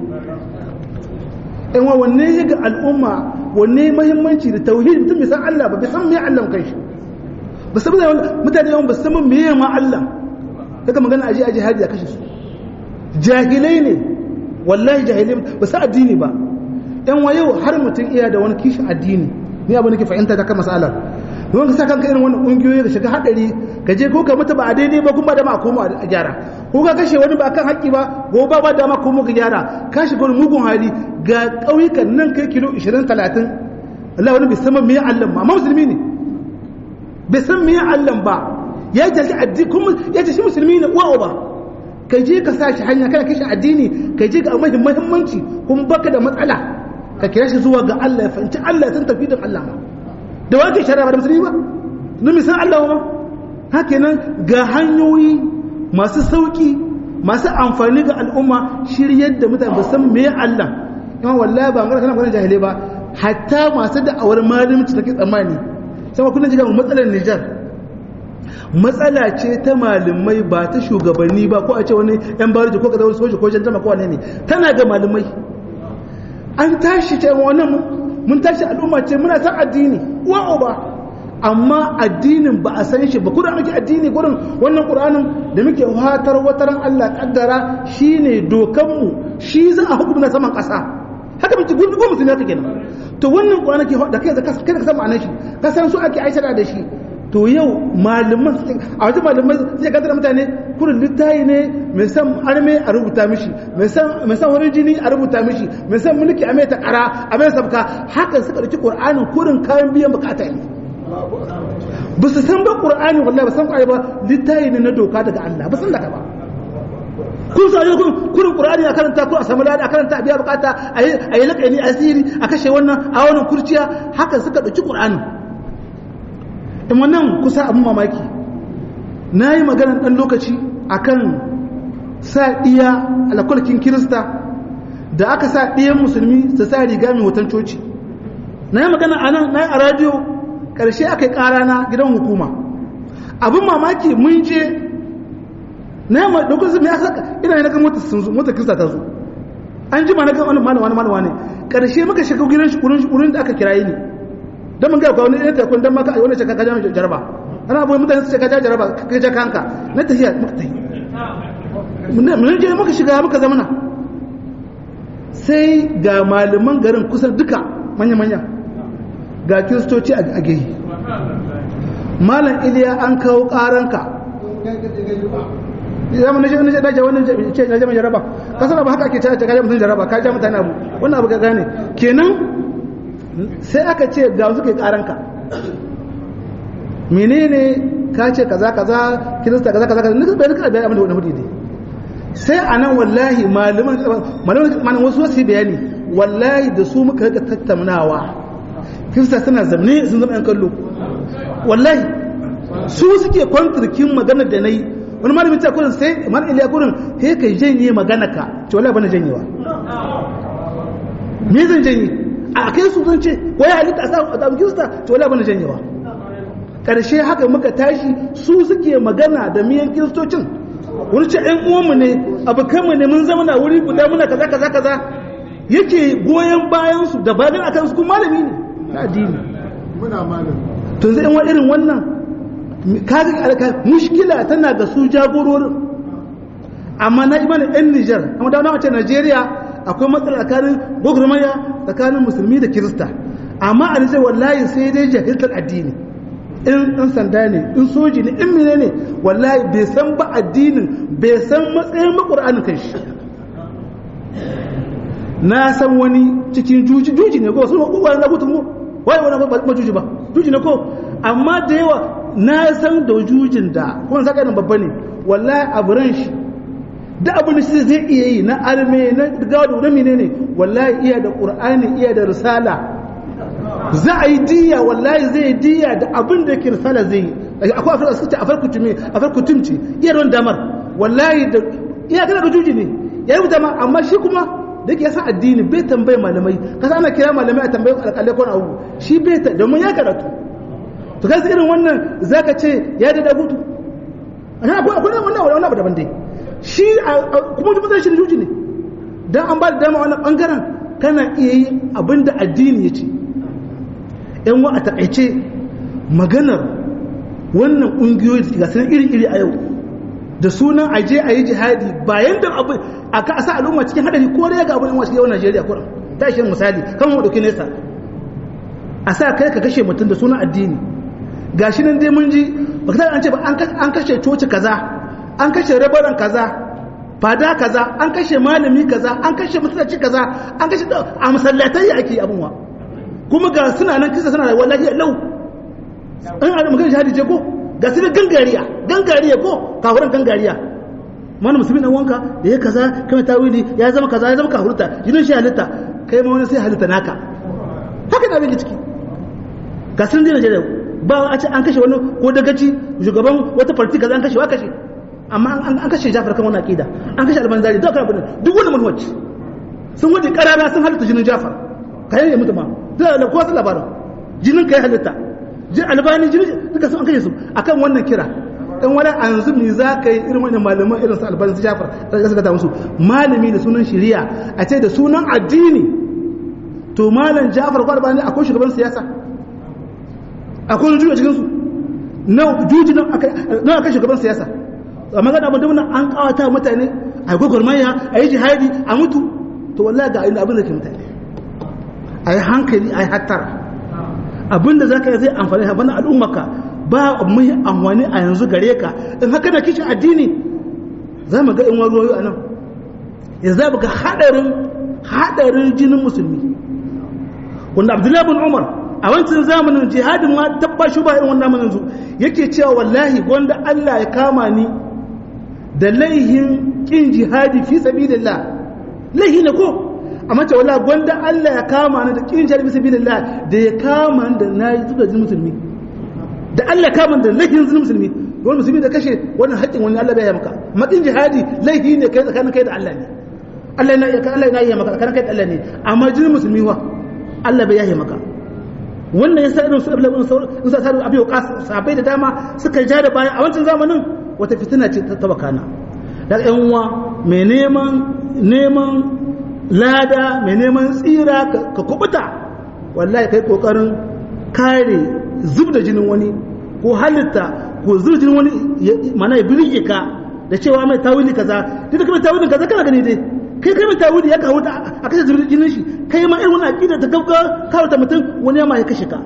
in wa wanne ya ga al'umma wanne mahimmanci da tauhid mutum bai san Allah ba bai san me Allah kai shi ba san mutane yawan ba san me ma Allah daga magana aje aje hadi a kashe su jahilai ne wallahi jahilai ba sa addini ba yan wa yau har mutum iya da wani kishin addini ni abin da ke fahimta ta kan masalar don ka sa kanka irin wannan kungiyoyi da shiga hadari ka je ko ka mutu ba a daidai ba kuma da ma komo a gyara ko ka kashe wani ba kan haƙƙi ba ko ba ba dama komo ka gyara ka shiga wani mugun hali ga ƙauyukan nan kai kilo 20 30 Allah wani bai san me Allah ba amma musulmi ne bai san me Allah ba ya ce addini kuma ya ce shi musulmi ne uwa ba ka je ka sa shi hanya kana kishi addini ka je ga mai muhimmanci kuma baka da matsala ka kira shi zuwa ga Allah ya fahimci Allah ya san tafidin Allah ma da wake shari'a ba da musulmi ba don misan Allah ba haka nan ga hanyoyi masu sauki masu amfani ga al'umma shiryar da mutane ba san me Allah kuma wallahi ba ngara kana kwanan jahilai ba hatta masu da'awar malimci take tsammani sai kullun jiga matsalar Nijar matsala ce ta malamai ba ta shugabanni ba ko a ce wani yan bariji ko kaza wani soja ko jantama ko wane ne tana ga malamai an tashi ce wannan mun tashi al'umma ce muna san addini wa ba amma addinin ba a san shi ba kuma muke addini gurin wannan qur'anin da muke fatar wataran Allah kaddara shine dokan mu shi za a hukunta saman kasa haka muke gudu ko musulmi haka kenan to wannan qur'ani ke da kai da kai ka san ma'anar shi ka san su ake aishara da shi to yau malaman a wajen malaman sai ka mutane kurin littayi ne mai san arme a rubuta mishi mai san wani jini a rubuta mishi mai san mulki a mai ta kara a mai sabka haka suka dauki qur'anin kurin kayan biyan bukata ne ba su san ba qur'ani wallahi ba san kwai ba littayi ne na doka daga Allah ba san daga ba kun sa kun kurin qur'ani a karanta ko a samu lada a karanta a biya bukata a yi laƙani asiri a kashe wannan a wannan kurciya haka suka dauki qur'anin in wannan kusa abin mamaki na yi magana ɗan lokaci akan sa ɗiya alakwalkin kirista da aka sa ɗiyan musulmi su sa riga mai hoton coci na yi magana a nan na yi a radiyo ƙarshe aka yi ƙara na gidan hukuma abin mamaki mun je na yi ɗaukar su mai asa ina yi na ga motar kirista ta zo an ji ma na ga wani wani wani wani ƙarshe muka shiga gidan shi wurin da aka kirayi ne don mun ga kwa wani ɗaya tekun don maka a wani shaka kaja mai jaraba ana abuwa mutane su shaka jaraba ka ja kanka na tafiya muka tafi mun je muka shiga muka zamana sai ga malaman garin kusan duka manya-manya ga kiristoci a gehe malam iliya an kawo karanka zama na shi dace wannan ce na jama jaraba ka sana ba haka ake cewa ka mutum jaraba ka ja mutane abu wannan abu ka gane kenan sai aka ce ga suke karanka menene ka ce kaza kaza kirista kaza kaza kaza nika bai nika bai abin da wani hudu ne sai a nan wallahi malaman malaman wasu wasu bayani wallahi da su muka rika tattaunawa kirista suna zamne sun zama yan kallo wallahi su suke kwantarkin magana da na yi wani malamin ta kurin sai man iliya kurin he kai janye magana ka ce wallahi bana janyewa me zan janye a kai su zan ce wai halitta a sa a kirista ce wallahi bana janyewa karshe haka muka tashi su suke magana da miyan kiristocin wani ce ɗan uwanmu ne abokanmu ne mun zama na wuri guda muna kaza kaza kaza yake goyon bayan su da bayan akan su kuma malami ne na addini muna malami to zai wa irin wannan kaga alka mushkila tana ga su jagororin amma na imani ɗan Nijar amma da wace Najeriya akwai matsala tsakanin gwagwarmaya tsakanin musulmi da kirista amma a Nijar wallahi sai dai jahiltar addini in ɗan sanda ne in soji ne in mine ne wallahi bai san ba addinin bai san matsayin maƙur'anin kan shi na san wani cikin juji juji ne ko sun wani na gutun ko wai wani ba juji ba juji ne ko amma da yawa na san da jujin da kuma saka nan babba ne wallahi a buran shi da abin da shi zai iya yi na arme na gado na menene wallahi iya da qur'ani iya da risala za a yi diya wallahi zai yi diya da abin da ke risala zai yi akwai afirka suka ce afar kutume afar kutumci iya don damar wallahi da iya kana da juji ne ya yi dama amma shi kuma da ke yasa addini bai tambayi malamai kasa ana kira malamai a tambayi alƙalai ko abu shi bai ta domin ya karatu to kai irin wannan zaka ce ya da dagutu ana akwai akwai wannan wannan abu daban dai shi kuma mutum zai shi juji ne dan an ba da dama wannan bangaren kana iya yi abin da addini ya ce yan wa a takaice maganar wannan ƙungiyoyi da ga iri-iri a yau da sunan aje a yi jihadi bayan da abu a ka sa al'umma cikin hadari ko ya ga abin wasu yawan Najeriya kuran ta shi misali kan mu dauki nesa a sa kai ka kashe mutum da sunan addini gashi nan dai mun ji ba ka an ce ba an kashe coci kaza an kashe rabaran kaza fada kaza an kashe malami kaza an kashe masallaci kaza an kashe a masallatai ake abin wa kuma ga suna nan kisa suna da wallahi lau an a magana jihadi ce ko ga su gangariya gangariya ko kafuran gangariya mana musulmi dan wanka da ya kaza kai tawili ya zama kaza ya zama kafurta jinin shi halitta kai ma wani sai halitta naka haka da abin ciki ga sun dina jere ba a ce an kashe wani ko dagaci shugaban wata farti kaza an kashe wa kashe amma an kashe Jafar kan wannan aqida an kashe Albani duk abin duk wani manhaji sun wuce karara sun halitta jinin Jafar kayan ya mutu ma da kowa sun labarin jinin kai halitta jin albani jinin duka sun an kashe su akan wannan kira dan wani yanzu me za ka yi irin wannan malaman irin su albani su jafar da suka ta musu malami da sunan shari'a a ce da sunan addini to malam jafar ko albani akwai shugaban siyasa akwai juju a cikin su na juji nan akai shugaban siyasa amma ga abin da an kawata mutane a gwagwarmaya a yi jihadi a mutu to wallahi ga abin da ke mutane a yi hankali a yi hattara abinda za ka yi zai amfani da bana al'ummaka ba mai amfani a yanzu gare ka in haka da kishin addini za mu ga in wani ruwayo a nan ya za ga haɗarin haɗarin jinin musulmi wanda abdullahi bin umar a wancan zamanin jihadin ma tabba shi ba irin wannan yanzu yake cewa wallahi wanda Allah ya kama ni da laihin kin jihadi fi sabilillah laihi ne ko amma ce wala gwanda Allah ya kama ni da kin jihadi fi sabilillah da ya kama ni da nayi zuwa jin musulmi da Allah kama da laifin jin musulmi wani musulmi da kashe wannan haƙƙin wani Allah bai yi maka makin jihadi laihi ne kai tsakanin kai da Allah ne Allah na ya Allah na yi maka tsakanin kai da Allah ne amma jin musulmi wa Allah bai yi maka wannan yasa irin su Abdullahi in sa saru abiyo kas sahabbai da dama suka ja da baya a wancan zamanin wata fitina ce ta tabakana da ƴan uwa mai neman neman lada mai neman tsira ka kubuta wallahi kai kokarin kare zub da jinin wani ko halitta ko zub jinin wani mana ya birge ka da cewa mai tawili kaza duk da kuma tawilin kaza kana gani dai kai kai mai tawili ya kawo a kashe zub jinin shi kai ma irin wani aqida ta gauka kawo ta mutum wani ma ya kashe ka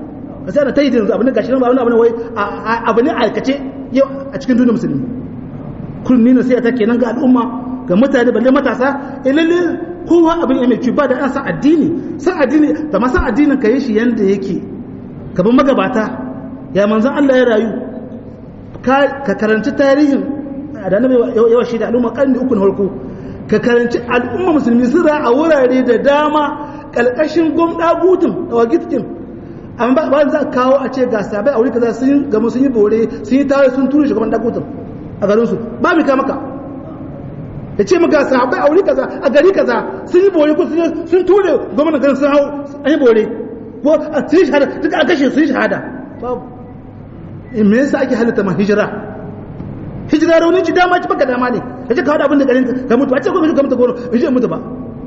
sai da ta yi da yanzu abin da gashi nan ba wani abu ne wai abu ne aikace yau a cikin duniyar musulmi kullum ni nasiha ta kenan ga al'umma ga mutane balle matasa eh lalle kowa abin ya mai kyau ba da an san addini san addini da ma san addinin ka yi shi yanda yake ka bi magabata ya manzon Allah ya rayu ka karanci tarihin da annabi yawa shi da al'umma karni uku na farko ka karanci al'umma musulmi sun a wurare da dama kalkashin gwamna gutun da wagitkin amma ba za a kawo a ce ga sabai a wuri kaza sun gamu sun yi bore sun yi tawaye sun tura shugaban dagutun a garin su ba mu ka maka ya ce maka sahabbai a wuri kaza a gari kaza sun yi bore ko sun ture gwamnan garin sun hau an yi bore ko a sun yi shahada duka a kashe sun yi shahada babu me yasa ake halitta ma hijira hijira rauni ci dama ci baka dama ne ka ce ka hada abin da garin ka mutu a ce ko ka mutu goro in mutu ba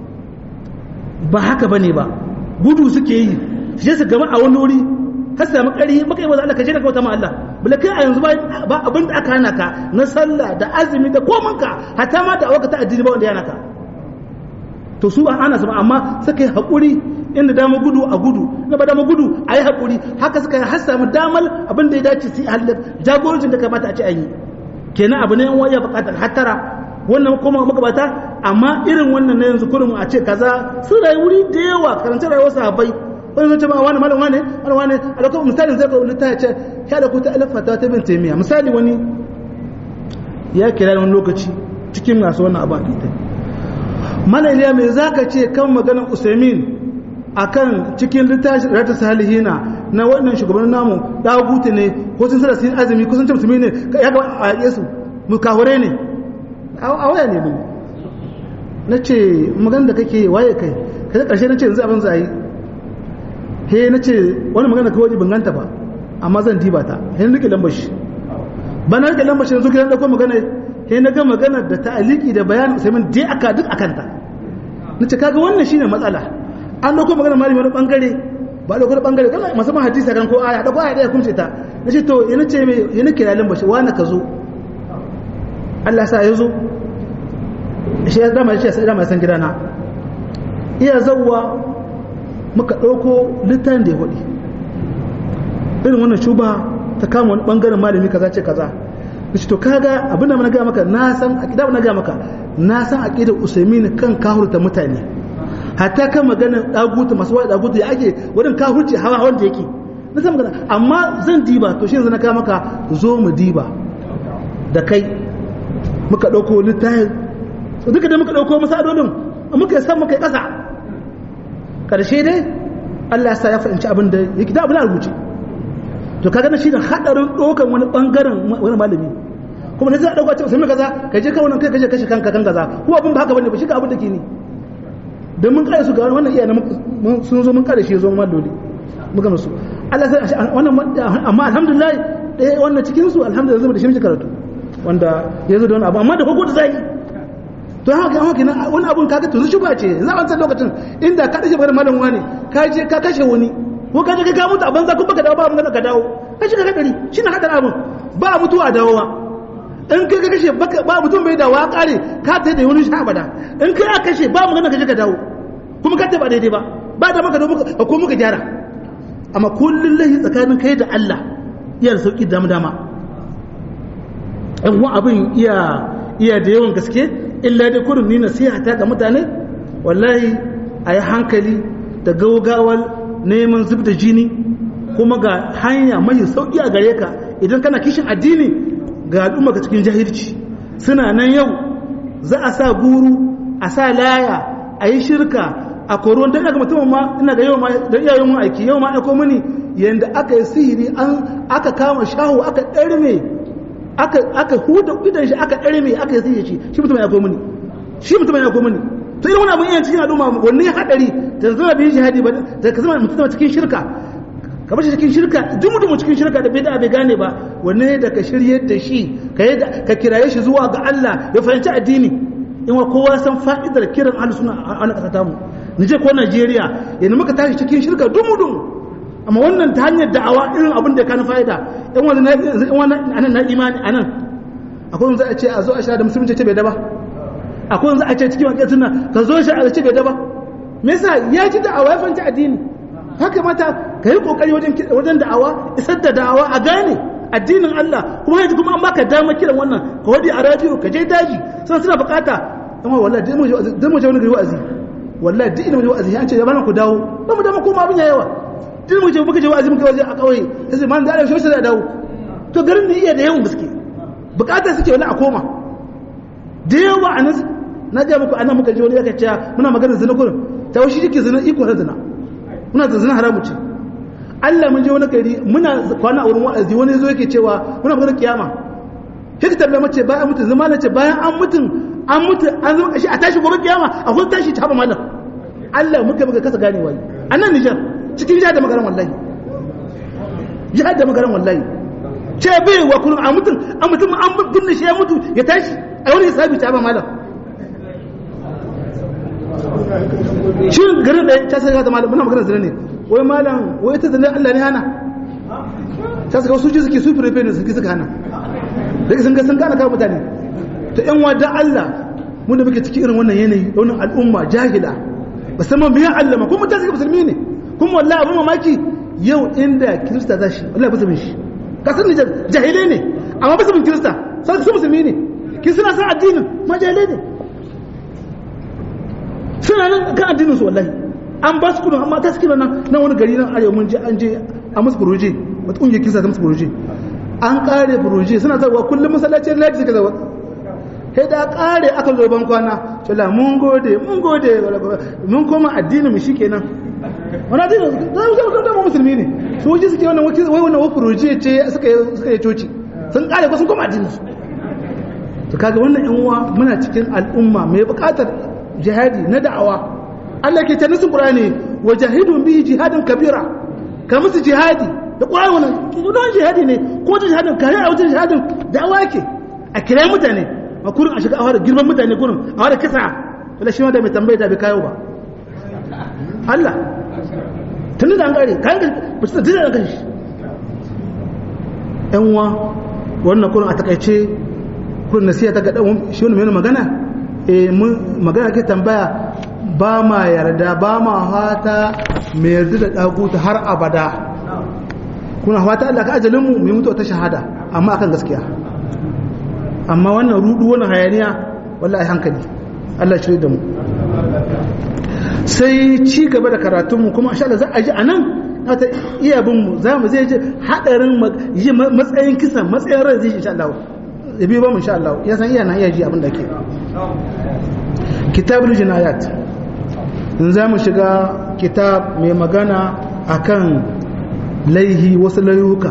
ba haka bane ba gudu suke yi su je su gama a wani wuri har samu ƙari maka yi wa Allah ka je da kauta ma Allah bala kai a yanzu ba abin da aka hana ka na sallah da azumi da komanka hatta ma da awaka ta addini ba wanda yana ka to su ba ana su ba amma suka yi haƙuri inda dama gudu a gudu na ba dama gudu a yi haƙuri haka suka har samu damar abin da ya dace su yi halin jagorancin da kamata a ce an yi kenan abu ne yan waya buƙatar hattara wannan kuma magabata amma irin wannan na yanzu kurin a ce kaza sun rayu wuri da yawa karanta rayuwar sahabbai wani zai ce ma wani malam wani wani wani a lokacin misali zai ka ta ce ya da kuta alif fata ta bin taimiya misali wani ya kira wani lokaci cikin masu wannan abu a ita mana iliya mai za ka ce kan maganar usaimin a kan cikin littafin rata salihina na wannan shugaban namu dagutu ne ko sun sada sun azumi ko sun ce musulmi ne ya ga a yesu mukahure ne a waya ne mun na ce magana da kake waye kai kai karshe na ce yanzu abin za a yi he na ce wani magana kawai ban ganta ba amma zan diba ta he na rike lambar shi ba na rike lambar shi yanzu kiran dauko magana he na ga magana da ta'aliki da bayanin usaimin dai aka duk akan ta na ce kaga wannan shine matsala an dauko magana malami wani bangare ba dauko wani bangare kana musamman hadisi kan ko aya dauko aya da kumce ta na ce to yana ce me yana kira lambar shi wani ka zo Allah sa ya zo shi ya dama shi ya dama san gidana iya zawwa muka ɗauko littafin da ya hudu irin wannan shuba ta kama wani ɓangaren malami kaza ce kaza da shi to kaga abinda na gaya maka na san aƙida na gaya maka na san aƙidar usaimin kan kahurta mutane hatta kan maganar ɗaguta masu wani ɗaguta ya ake wurin kahurci hawa hawan da yake na san magana amma zan diba to shi yanzu na kama maka zo mu diba da kai muka ɗauko littafin duka da muka ɗauko masadolin muka yi san muka yi ƙasa karshe dai Allah ya sa ya fahimci abin da yake da abin rubuce to kaga na shi da hadarin dokan wani bangaren wani malami kuma ne zai dauka cewa sai kaza ka je ka wannan kai kaje kashe kanka kan kaza ko abin ba haka bane ba shi ga abin da ke ni dan mun kare su ga wannan iya sun zo mun kare shi zo mun dole muka musu Allah sai wannan amma alhamdulillah dai wannan cikin su alhamdulillah zai da shi karatu wanda yanzu da wani abu amma da hukun da zai to haka haka na wani abun kaga to shi ba ce za a san lokacin inda ka dace bar malam wani ka je ka kashe wani ko ka je ka mutu a banza kun baka dawo ba mun ka dawo ka shiga hadari shine hadar abun ba mutuwa dawowa in kai ka kashe ba mutum bai dawo kare ka ta da wani sha bada in kai ka kashe ba mun ka je ka dawo kuma ka ta ba daidai ba ba da maka da ko muka gyara amma kullun lahi tsakanin kai da Allah iya da sauki dama dama ɗan abin iya iya da yawan gaske illa dai kurin ni nasiha ta ga mutane wallahi a yi hankali da gaugawar neman zub da jini kuma ga hanya mai sauƙi a gare ka idan kana kishin addini ga al'umma ka cikin jahilci suna nan yau za a sa guru a sa laya a yi shirka a koron don daga mutum ma ina ga yau ma da iyayen mun aiki yau ma aiko mini yanda aka yi sihiri an aka kama shahu aka ɗarme aka aka huda idan shi aka ɗare mai aka yi shi shi mutum ya komo ni shi mutum ya komo ni to irin wani abin yana cikin al'umma wanne ya hadari da zama bin jihadi ba da ka zama mutum cikin shirka ka bar shi cikin shirka duk mutum cikin shirka da bai da bai gane ba wanne da ka shiryar da shi ka ka kiraye shi zuwa ga Allah ya fahimci addini in wa kowa san fa'idar kiran ahlus sunna a wannan kasa tamu nije ko Najeriya yanzu muka tashi cikin shirka dumu dumu amma wannan ta hanyar da'awa irin abin da ya kana fa'ida in wani na in wani anan na imani anan akwai wanda a ce a zo a shahada musulunci ce bai da ba akwai wanda a ce cikin wakil sunna ka zo shi a ce bai da ba me yasa ya ji da'awa ya fahimci addini haka mata ka yi kokari wajen wajen da'awa isar da da'awa a gane addinin Allah kuma yanzu kuma an baka dama kiran wannan ka wadi a radio ka je daji suna suna bukata amma wallahi dai mu dai mu je wani gari wa'azi wallahi duk ina mu je wa'azi an ce ya bana ku dawo ba mu dama koma abin yawa duk mu je muka je wa'azi muka waje a kauye sai man da Allah shi sai dawo to garin ne iya da yawan gaske bukata suke wani a koma da yawa a nan na ga muku anan muka je wani yaka cewa muna magana zina kurin ta washi yake zina iko na zina muna da zina haramu ce Allah mun je wani gari muna kwana a wurin wa'azi wani zo yake cewa muna magana kiyama sai ka tambaye mace bayan mutu zama na ce bayan an mutun an mutu an zama kashi a tashi gobe kiyama a kun tashi ta haɓa malam Allah muka muka kasa gane wai a nan Nijar cikin jihar da magaran wallahi jihar da magaran wallahi ce bai wa kullum a mutum a mutum an binne shi ya mutu ya tashi a wani hisabi ta haɓa malam shi garin da ta sai ta malam muna magana zina ne wai malam wai ta zina Allah ne hana ta saka su ji suke su fure ne suke suka hana da sun ga sun gane kawo mutane to yan wada Allah mun da muke cikin irin wannan yanayi wannan al'umma jahila musamman biyan Allah ma kuma mutane suka musulmi ne kuma wallahi abun mamaki yau inda kirista za shi wallahi ba su bin shi ka san jahilai ne amma ba su bin kirista sai su musulmi ne kin suna san addinin ma jahilai ne suna nan kan addinin su wallahi an ba su kudin amma ta suke nan nan wani gari nan arewa mun je an je a musu furoje wata kungiyar kisa ta musu furoje an kare furoje suna zarwa kullum masallacin ladi suka zarwa sai da kare aka zo ban kwana cewa mun gode mun gode mun koma addinin mu shikenan wani addinin za mu zama kanta musulmi ne su wuce suke wannan wai wannan wa furoje ce suka suka yi coci sun kare ko sun koma addinin su to kaga wannan yan uwa muna cikin al'umma mai bukatar jihadi na da'awa Allah ke ta nasin Qur'ani wa jahidun bihi jihadin kabira ka musu jihadi da Qur'ani wannan don jihadi ne ko ta jihadin ka yi a wajen jihadin da'awa ke a kira mutane a kurin a shiga a fara girman mutane kurin a fara kisa wala shi ma da mai tambaye da bai kayo ba Allah tun da an gare kayan ka ba su da kan shi yan uwa wannan kurin a takaice kurin nasiya ta ga dan shi wani mai magana eh mun magana ke tambaya ba ma yarda ba ma fata mai yarda da daguta har abada kuna fata Allah ka ajalin mu mu mutu ta shahada amma akan gaskiya amma wannan rudu wannan hayaniya wallahi hankali Allah shi da mu sai ci gaba da karatun mu kuma insha Allah za a ji anan ta iya bin mu za mu zai ji hadarin matsayin kisa matsayin rai zai insha Allah ya biyo ba mu insha Allah ya san iya na iya ji abin da ke kitabul jinayat in za mu shiga kitab mai magana akan laihi wasu layuka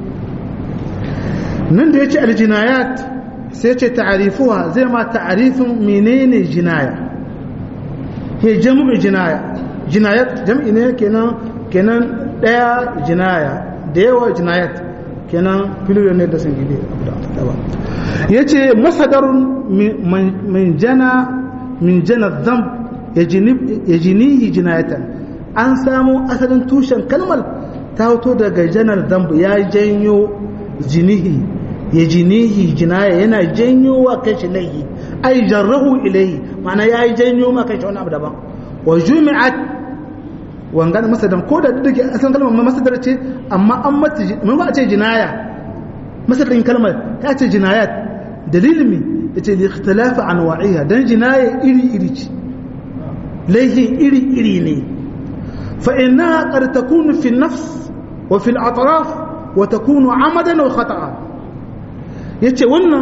nan da ya ce aljinayat sai ce ta'arifuwa zai ma ta'arifin menene jinaya he jam'u jinaya jinayat jam'i ne kenan kenan daya jinaya da yawa jinayat kenan filiyon ne da sun gide ya ce masadarun min jana min jana zamb ya jinihi jinayatan an samu asalin tushen kalmar ta hoto daga janar zamb ya janyo jinihi ya jinihi jinaya yana janyo wa kashi laihi ai jarrahu ilaihi ma'ana ya yi janyo ma kashi wani abu daban wa jumi'at wangan masadar ko da duk asalin kalmar ma masadar ce amma an mata mun ba a ce jinaya masadarin kalmar ta ce jinayat dalilin mi yace li ikhtilafa anwa'iha dan jinaya iri iri ce laihin iri iri ne fa innaha qad takunu fi an-nafs wa fi al-atraf wa takunu amadan wa khata'a yace wannan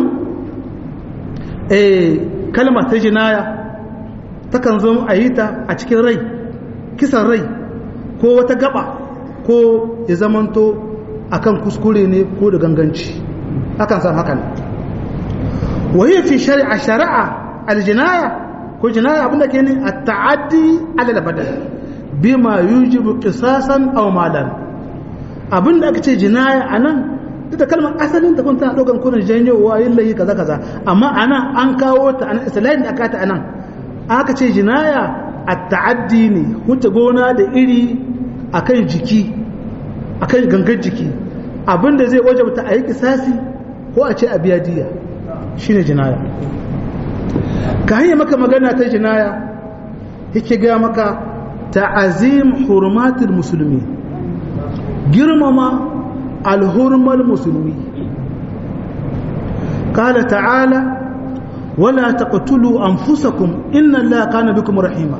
eh kalmar ta jinaya takan zo a yi ta a cikin rai kisan rai ko wata gaba ko ya zamanto akan kuskure ne ko da ganganci akan san hakan wahiyar fi shari'a shari'a aljinaya ko jinaya abinda ke ne a ta'addi alal badal bima yujibu qisasan aw malan abinda aka ce jinaya anan duk da kalmar asalin ta kun tana daukan kurin janyowa yin layi kaza kaza amma anan an kawo ta anan islahin da aka ta anan aka ce jinaya a ta'addi ne wuce gona da iri akan jiki akan gangan jiki abinda zai wajabta a yi kisasi ko a ce a biya diya shine jinaya ka hanyar maka magana ta jinaya yake ga maka ta'azim hurmatul musulmi girmama alhurmar musulmi kala ta'ala wala taqtulu anfusakum inna allaha kana bikum rahima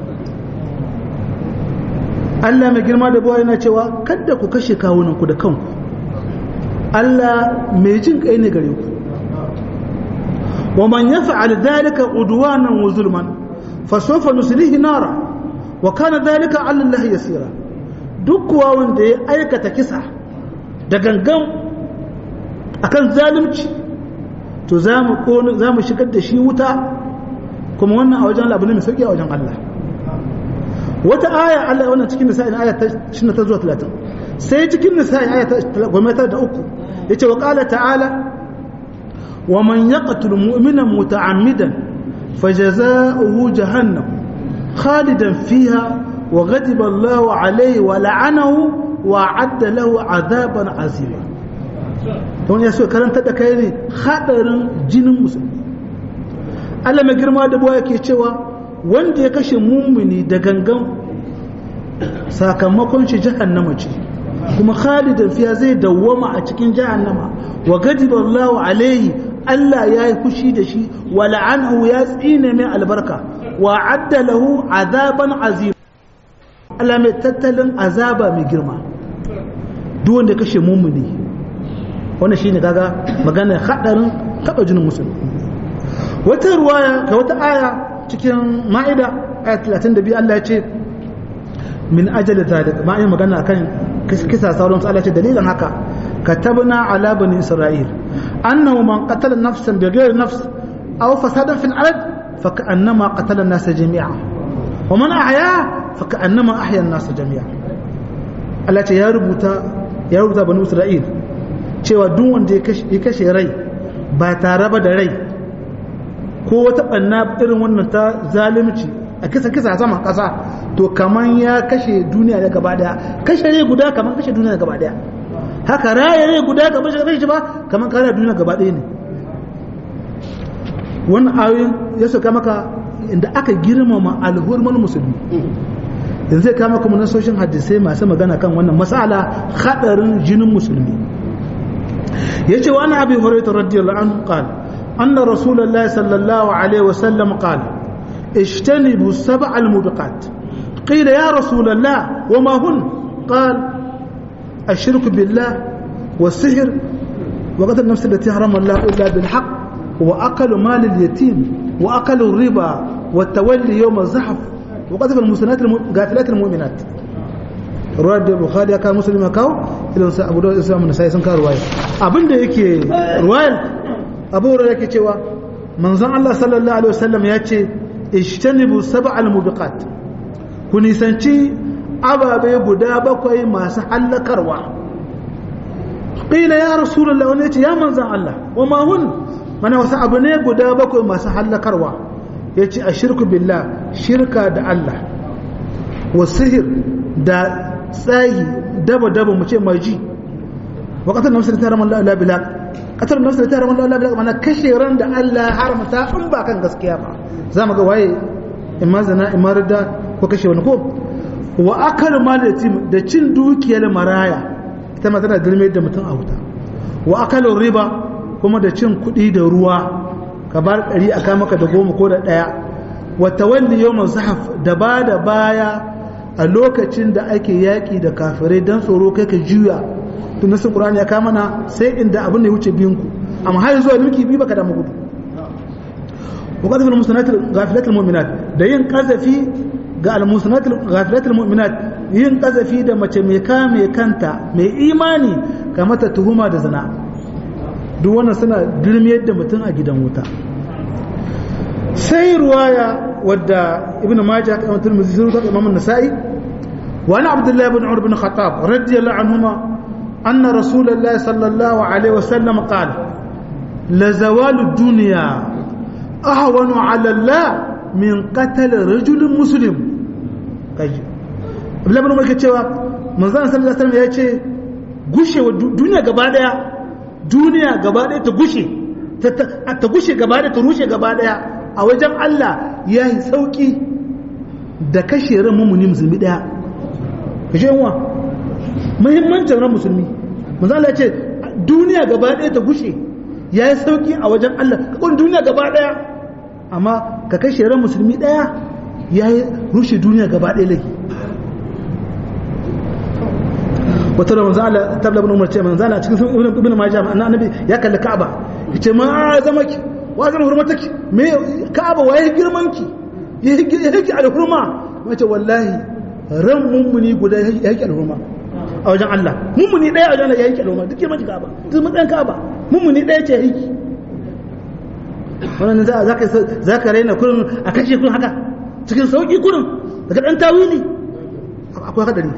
Allah mai girma da bawa yana cewa kada ku kashe kawunanku da kanku Allah mai jin kai ne gare ku wa man yaf'al dhalika udwanan wa zulman fa sawfa nuslihi nara wa kana dhalika 'ala Allah yasira duk kuwa wanda ya aikata kisa da gangan akan zalunci to za mu za mu shigar da shi wuta kuma wannan a wajen Allah abu ne mai sauki a wajen Allah wata aya Allah wannan cikin nisa'i aya ta 20 ta zuwa 30 sai cikin nisa'i aya ta 13 yace wa qala ta'ala wa man yaqtul mu'mina muta'ammidan fajaza'uhu jahannam khalidan fiha wa ghadiba Allah alayhi wa la'anahu wa 'adda lahu 'adaban 'azima don ya so karanta da kai ne hadarin jinin musulmi Allah mai girma da buwa yake cewa wanda ya kashe mummuni da gangan sakamakon shi jahannama ce kuma khalidan fiya zai dawwama a cikin jahannama wa gadiba Allah alaihi Allah ya yi fushi da shi wa la'anahu ya tsine mai albarka wa adda lahu azaban azim Allah mai tattalin azaba mai girma duk wanda ya kashe mummuni wannan shine kaga magana hadarin taba jinin musulmi wata ruwaya ga wata aya cikin ma'ida ayat 32 Allah ya ce min ajali zalik ma yin magana kan kisa sauran Allah ce dalilin haka katabna ala bani isra'il annahu man qatala nafsan bighayri nafs aw fasadan fil ard fa ka'annama qatala an-nas jami'a wa man ahya fa ka'annama ahya an-nas jami'a Allah ce ya rubuta ya rubuta bani isra'il cewa duk wanda ya kashe rai ba tare ba da rai ko wata ɓanna irin wannan ta zalunci a kisa kisa saman ƙasa to kaman ya kashe duniya da gaba daya kashe rai guda kaman kashe duniya da gaba daya haka raya rai guda kaman kashe ba kaman kare duniya gaba daya ne wannan ayoyin ya sauka maka inda aka girmama alhurman musulmi yanzu zai kama kuma nasoshin hadisai masu magana kan wannan masala hadarin jinin musulmi yace wa ana abi hurairah radiyallahu anhu qala أن رسول الله صلى الله عليه وسلم قال اجتنبوا السبع الموبقات قيل يا رسول الله وما هن قال الشرك بالله والسحر وقتل النفس التي حرم الله إلا بالحق وأكل مال اليتيم وأكل الربا والتولي يوم الزحف وقذف المسلمات الغافلات المؤمنات ruwar da bukhari ya kawo musulmi ya kawo idan sa abu da islam na sai sun kawo ruwaya abinda yake ruwayar abu hurairah yake cewa manzon Allah sallallahu alaihi wasallam ya ce ishtanibu sab'al mubiqat ku nisanci ababe guda bakwai masu hallakarwa qila ya rasulullah wani yace ya manzon Allah wa ma hun mana wasu abu ne guda bakwai masu hallakarwa yace ashirku billah shirka da Allah wa sihir da tsayi daba daba mu ce maji wa qatal nafsi ta ramal la bilaq qatal nafsi ta ramal la bilaq mana kashe ran da Allah haramta in ba kan gaskiya ba zamu ga waye imma zina imma ridda ko kashe wani ko wa akal mal yatim da cin dukiyar maraya ita ma tana girme da mutum a wuta wa akal riba kuma da cin kuɗi da ruwa ka bar ɗari a maka da goma ko da ɗaya wa tawalli yawm zahaf da ba da baya a lokacin da ake yaƙi da kafirai don tsoro kai ka juya tun nasin ƙur'ani ya kama na sai inda abin da ya wuce biyunku amma har zuwa milki biyu baka damu gudu wa qadful musanatil ghafilatil mu'minat da yin qazafi ga al musanatil ghafilatil mu'minat yin qazafi da mace mai kame kanta mai imani ga mata tuhuma da zina duk wannan suna girmiyar da mutum a gidan wuta sai ruwaya wadda ibn majah kamar turmizi sun rubuta imam an-nasa'i wa ana abdullah ibn umar ibn khattab radiyallahu anhuma anna rasulullah sallallahu alaihi wasallam qala la zawalu dunya ahwanu ala allah min qatl rajul muslim kaji abdullah ibn umar ke cewa manzon sallallahu alaihi wasallam ya ce gushewa duniya gaba daya duniya gaba daya ta gushe ta gushe gaba daya ta rushe gaba daya a wajen Allah ya yi sauƙi da kashe ran mummuni musulmi ɗaya kashe yanwa muhimmancin ran musulmi manzo Allah ya ce duniya gaba ɗaya ta gushe ya yi sauki a wajen Allah ka kun duniya gaba ɗaya amma ka kashe ran musulmi ɗaya ya yi rushe duniya gaba ɗaya laifi wata da manzo Allah tabla ibn Umar ce manzo Allah cikin ibn ibn Majah annabi ya kalli Ka'aba yace ma zama ki wa zama hurmataki me Ka'aba waye girman ki yake alhurma wace wallahi ran mummuni guda yake alhurma a wajen Allah mummuni daya a wajen Allah yake alhurma duk girman Ka'aba duk matsayin Ka'aba mummuni daya ce yake wannan za ka za ka raina kurin a kashe kurin haka cikin sauki kurin daga dan tawili akwai hadari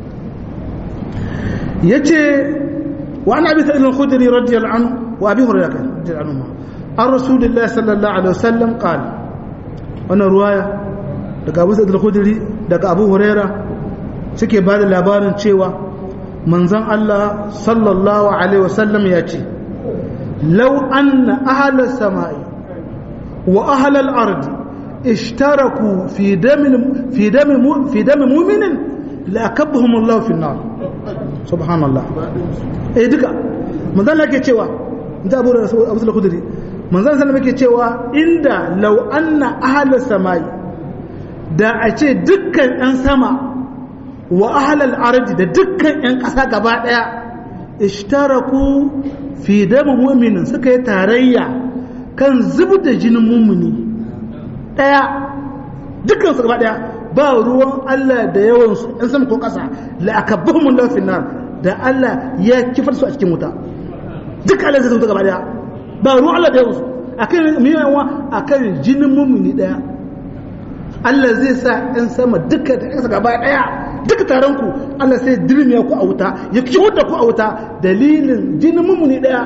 yace wa an abi sa'id al-khudri radiyallahu anhu wa abi hurairah radiyallahu anhu an rasulillahi sallallahu alaihi wasallam qala wannan ruwaya daga abu sa'id al-khudri daga abu huraira suke ba da labarin cewa manzon Allah sallallahu alaihi wasallam ya ce law anna ahla samai wa ahla al-ard ishtaraku fi damin fi damin fi damin mu'minin la akabbahum Allah fi an-nar subhanallah eh duka manzon Allah ke cewa da abu abu sa'id al-khudri manzon sallallahu alaihi cewa inda law anna ahla samai da a ce dukkan yan sama wa ahlal ardi da dukkan yan ƙasa gaba daya ishtaraku fi dam mu'minin suka yi tarayya kan zubar da jinin mummuni daya dukkan su gaba daya ba ruwan Allah da yawan su yan sama ko ƙasa la akabbahum Allah fi nar da Allah ya kifar su a cikin wuta duk Allah zai zuta gaba daya ba ruwan Allah da yawansu a kan miyawa a kan jinin mummuni daya Allah zai sa ‘yan sama duka da ‘yansa gaba daya duka taron ku Allah sai dirmiya ku a wuta ya kiwar da ku a wuta dalilin jinin mummuni daya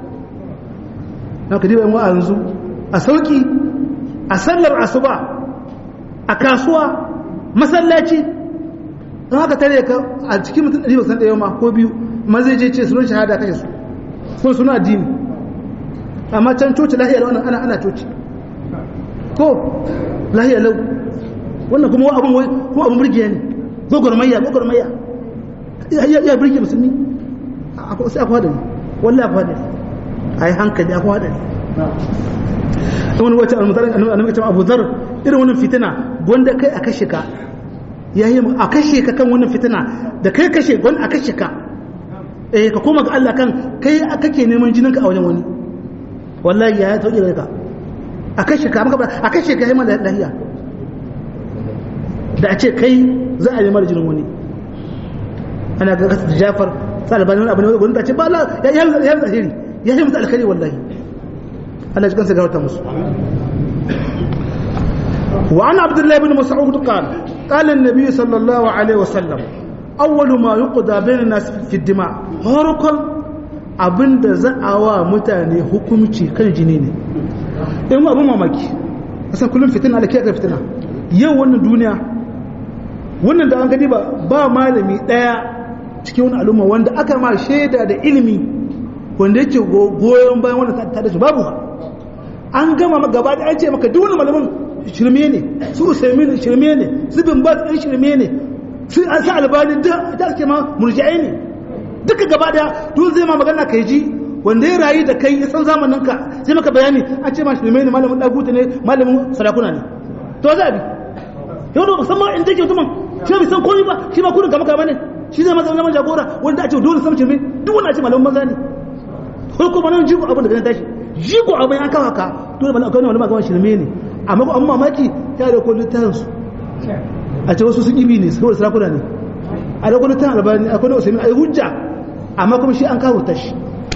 na ka diba a yanzu a sauki a sallar asuba a kasuwa masallaci don haka tare ka a cikin mutum ɗari basan ɗaya ma ko biyu ma zai je ce sunan shahada kashe su sun suna addini amma can coci lahiyar wannan ana ana coci ko lahiyar lau wannan kuma abin wai ko abin burgiya ne gogormayya gogormayya ya burge musulmi sai akwai hadari wallahi akwai hadari a yi hankali akwai hadari wani wacce annabi ce abu zar irin wannan fitina gwanda kai a kashe ka ya yi a kashe ka kan wannan fitina da kai kashe gwanda a kashe ka eh ka koma ga Allah kan kai kake neman jininka a wajen wani wallahi ya tauke da ka a kashe ka maka a kashe ka hima da lahiya da a ce kai za a nema da jinin wani ana ga kasa da Jafar sai albani wani abu ne wani ta ce ba la ya yi ya yi alheri ya yi musu alkhairi wallahi Allah ya kansa ga wata musu وعن عبد الله بن مسعود قال قال النبي صلى الله عليه وسلم أول ما يقضى بين الناس في الدماء هرقا abinda za a wa mutane hukumci kan jini ne in abin mamaki asan kullum fitina da kiyar fitina yau wannan duniya wannan da an gani ba ba malami daya cikin wani al'umma wanda aka ma shaida da ilimi wanda yake goyon bayan wannan ta da shi babu an gama gaba da an ce maka duk wani malamin shirme ne su usaimin shirme ne su bin ba ɗan shirme ne su an sa albani da ake ma murji'ai ne duka gaba daya duk zai ma magana kai ji wanda ya rayu da kai ya san zamanin ka sai maka bayani an ce ma shirme ne malamin dagutu ne malamin sarakuna ne to za bi yau da musamman in take mutumin shi bai san komai ba shi ba kudin kama kama ne shi zai masa zaman jagora wanda a ce dole san shirme duk wanda a ce malamin maza ne ko kuma nan jigo abin da ganin tashi jigo abin an kawo ka dole malamin akwai wani magawan shirme ne amma ko an mamaki ta da kullun ta su a ce wasu sun ibi ne saboda sarakuna ne a da kullun ta albani akwai da usaimin ai hujja amma kuma shi an kawo tashi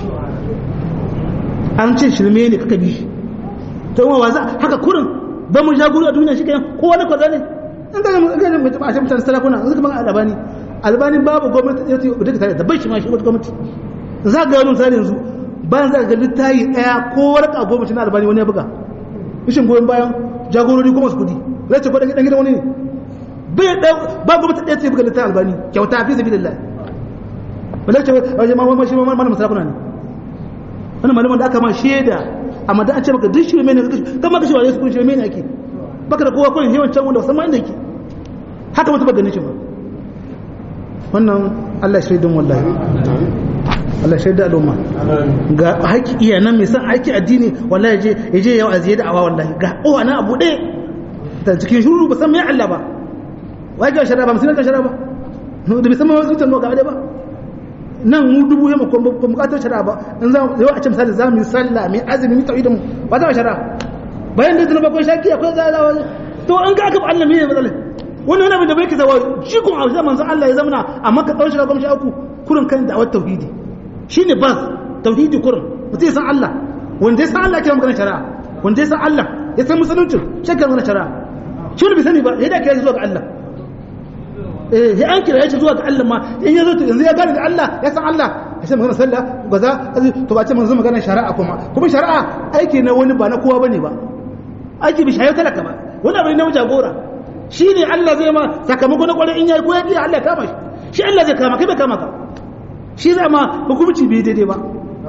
an ce shirme ne kaka bi shi to wa za haka kurin ba mu jagoro a duniya shi kenan kowa da kwaza ne an ga mun ga mun a mutane sarakuna an kuma albani albani babu gwamnati da take da tare da bai shi ma shi wata gwamnati za ga wani misali yanzu bayan za ga littayi daya ko warka gwamnati na albani wani ya buga ishin goyon bayan jagorori kuma su kudi zai ce kwadon gidan wani ne bai ba gwamnati ɗaya ce buga littayi albani kyauta fi sabi lillahi ba zai ce wajen ma wani shi ma malamin sarakuna ne wani malamin da aka ma shaida amma da an ce maka duk shirme ne kan maka shi wa yesu kun shirme ne ake baka da kowa kawai yawan can wanda musamman inda yake haka mutu ba ganin shi ba wannan Allah shaidun wallahi Allah shaida al'umma ga haƙi iya nan mai san aiki addini wallahi je ya je yau aziye da awa wallahi ga kowa na abu ɗaya ta cikin shuru ba san mai Allah ba wai ga shara ba musulun ga shara ba da bai san mai wasu mutum ga ba nan mu dubu yamma ko ba bukatar shara ba in za yau a ce misali za mu yi sallah mai azumi mu tauhidin mu ba za mu shara bayan da zunuba ko shaki akwai za za to an ga aka Allah me ne matsalai wannan wani abin da bai kisa wa jikun a zaman manzon Allah ya zamana amma ka tsawon shara goma sha uku kurin kan da awar tauhidi shine bas tauhidi kurin mutum ya san Allah wanda ya san Allah kira magana shari'a wanda ya san Allah ya san musulunci shakka magana shari'a shi wani bai sani ba yadda kira zuwa ga Allah eh ya an kira ya zuwa ga Allah ma in ya zo to yanzu ya gane da Allah ya san Allah ya san magana sallah gaza to ba ce manzo magana shari'a kuma kuma shari'a aiki na wani ba na kowa bane ba aiki bi shayo talaka ba wani abu ne na jagora shi ne Allah zai ma sakamako na kwarai in yayi ko ya biya Allah kama shi shi Allah zai kama kai bai kama ka shi zai ma hukumci bai daidai ba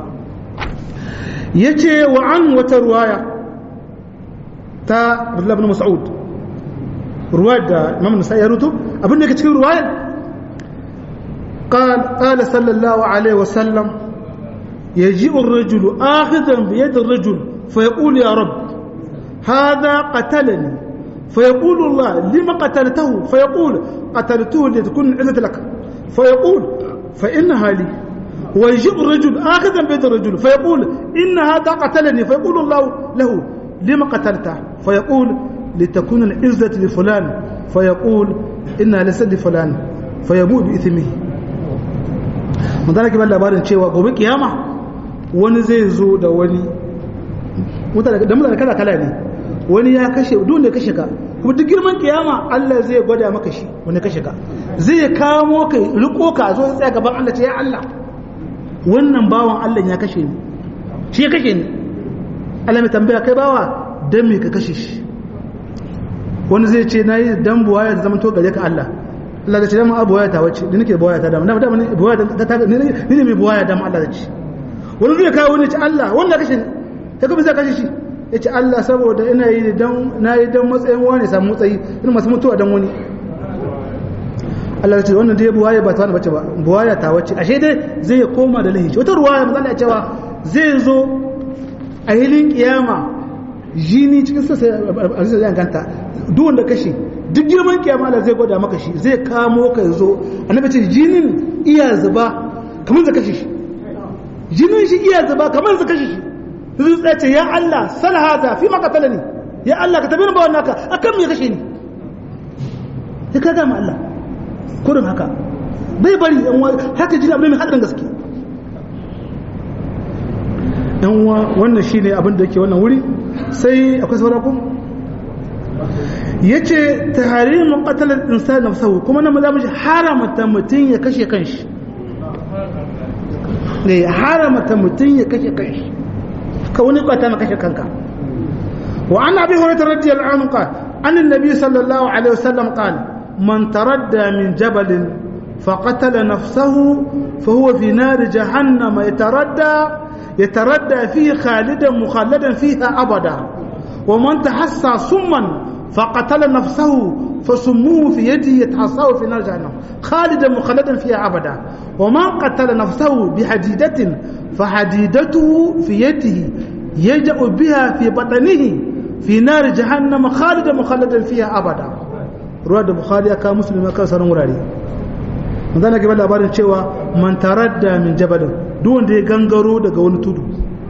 yace wa an wata ruwaya ta Abdullah ibn Mas'ud ruwayar da Imam Nasa'i ya rutu abin da yake cikin ruwayar قال قال صلى الله عليه وسلم يجيء الرجل آخذا بيد الرجل فيقول يا رب هذا قتلني فيقول الله لما قتلته فيقول قتلته لتكون عزة لك فيقول فإنها لي ويجيء الرجل آخذا بيد الرجل فيقول إن هذا قتلني فيقول الله له لما قتلته فيقول لتكون العزة لفلان فيقول إنها ليست لفلان فيموت بإثمه من ذلك بل labarin cewa gobe kiyama wani zai zo da wani da mutane kala kala ne wani ya kashe duk da kashe ka kuma duk girman kiyama Allah zai gwada maka shi wani kashe ka zai kamo ka riko ka zo ya tsaya gaban Allah ce ya Allah wannan bawan Allah ya kashe ni shi ya kashe ni Allah mai tambaya kai bawa dan me ka kashe shi wani zai ce nayi dan buwaya da zaman to gare ka Allah Allah da ce dama buwaya ta wace ni nake buwaya ta dama dama dama buwaya ta ni ne mai buwaya dama Allah da ce wani zai kawo ne ce Allah wannan kashe ni ta kuma zai kashe shi ya ce Allah saboda ina yi don na yi don matsayin wani samu matsayi ina masu mutuwa don wani Allah ya ce wannan dai buwaya ba ta wani bace ba buwaya ta wace ashe dai zai koma da lahishi wata ruwaya mazala ya cewa zai zo a hilin kiyama jini cikin sassa a zai zai ganta duk wanda kashe duk girman kiyama Allah zai gwada maka shi zai kamo ka zo annabi ce jinin iya zuba kamar zai kashe shi jinin shi iya zuba kamar zai kashe shi zai tsaye ce ya Allah sal hada fi makatala ne ya Allah ka tabi ni bawan naka akan me kashe ni sai ka gama Allah kurin haka bai bari yan wa haka jini abin mai hadarin gaske yan wa wannan shine abin da yake wannan wuri sai akwai saura ku yace tahrimu qatl al-insan nafsuhu kuma nan zamu ji haramta mutun ya kashe kanshi ne haramta mutun ya kashe kanshi ka wani kwata maka kashe kanka wa an abi hurairah radiyallahu anhu qala an annabi sallallahu alaihi wasallam qala man taradda min jabalin فقتل نفسه فهو في نار جهنم يتردى يتردى فيه خالدا مخلدا فيها أبدا ومن تحسى سما فقتل نفسه فسموه في يده يتحساه في نار جهنم خالدا مخلدا فيها أبدا ومن قتل نفسه بحديدة فحديدته في يده يجأ بها في بطنه في نار جهنم خالدا مخلدا فيها أبدا رواه البخاري كان مسلم كان سنن وراري manzana ke labarin cewa man taradda min jabalin duk wanda ya gangaro daga wani tudu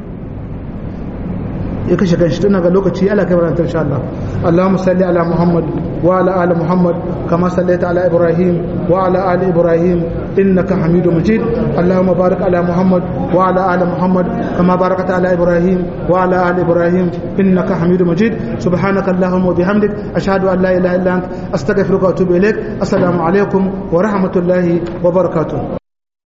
ya kashe kanshi tun ga lokaci Allah kai barantar insha Allah Allahumma salli ala Muhammad wa ala ali Muhammad kama sallaita ala Ibrahim wa ala ali Ibrahim innaka Hamidum Majid Allahumma barik ala Muhammad wa ala ali Muhammad kama barakta ala Ibrahim wa ala ali Ibrahim innaka Hamidum Majid subhanaka Allahumma wa bihamdik ashhadu an la ilaha illa anta astaghfiruka wa atubu ilaik assalamu alaikum wa rahmatullahi wa barakatuh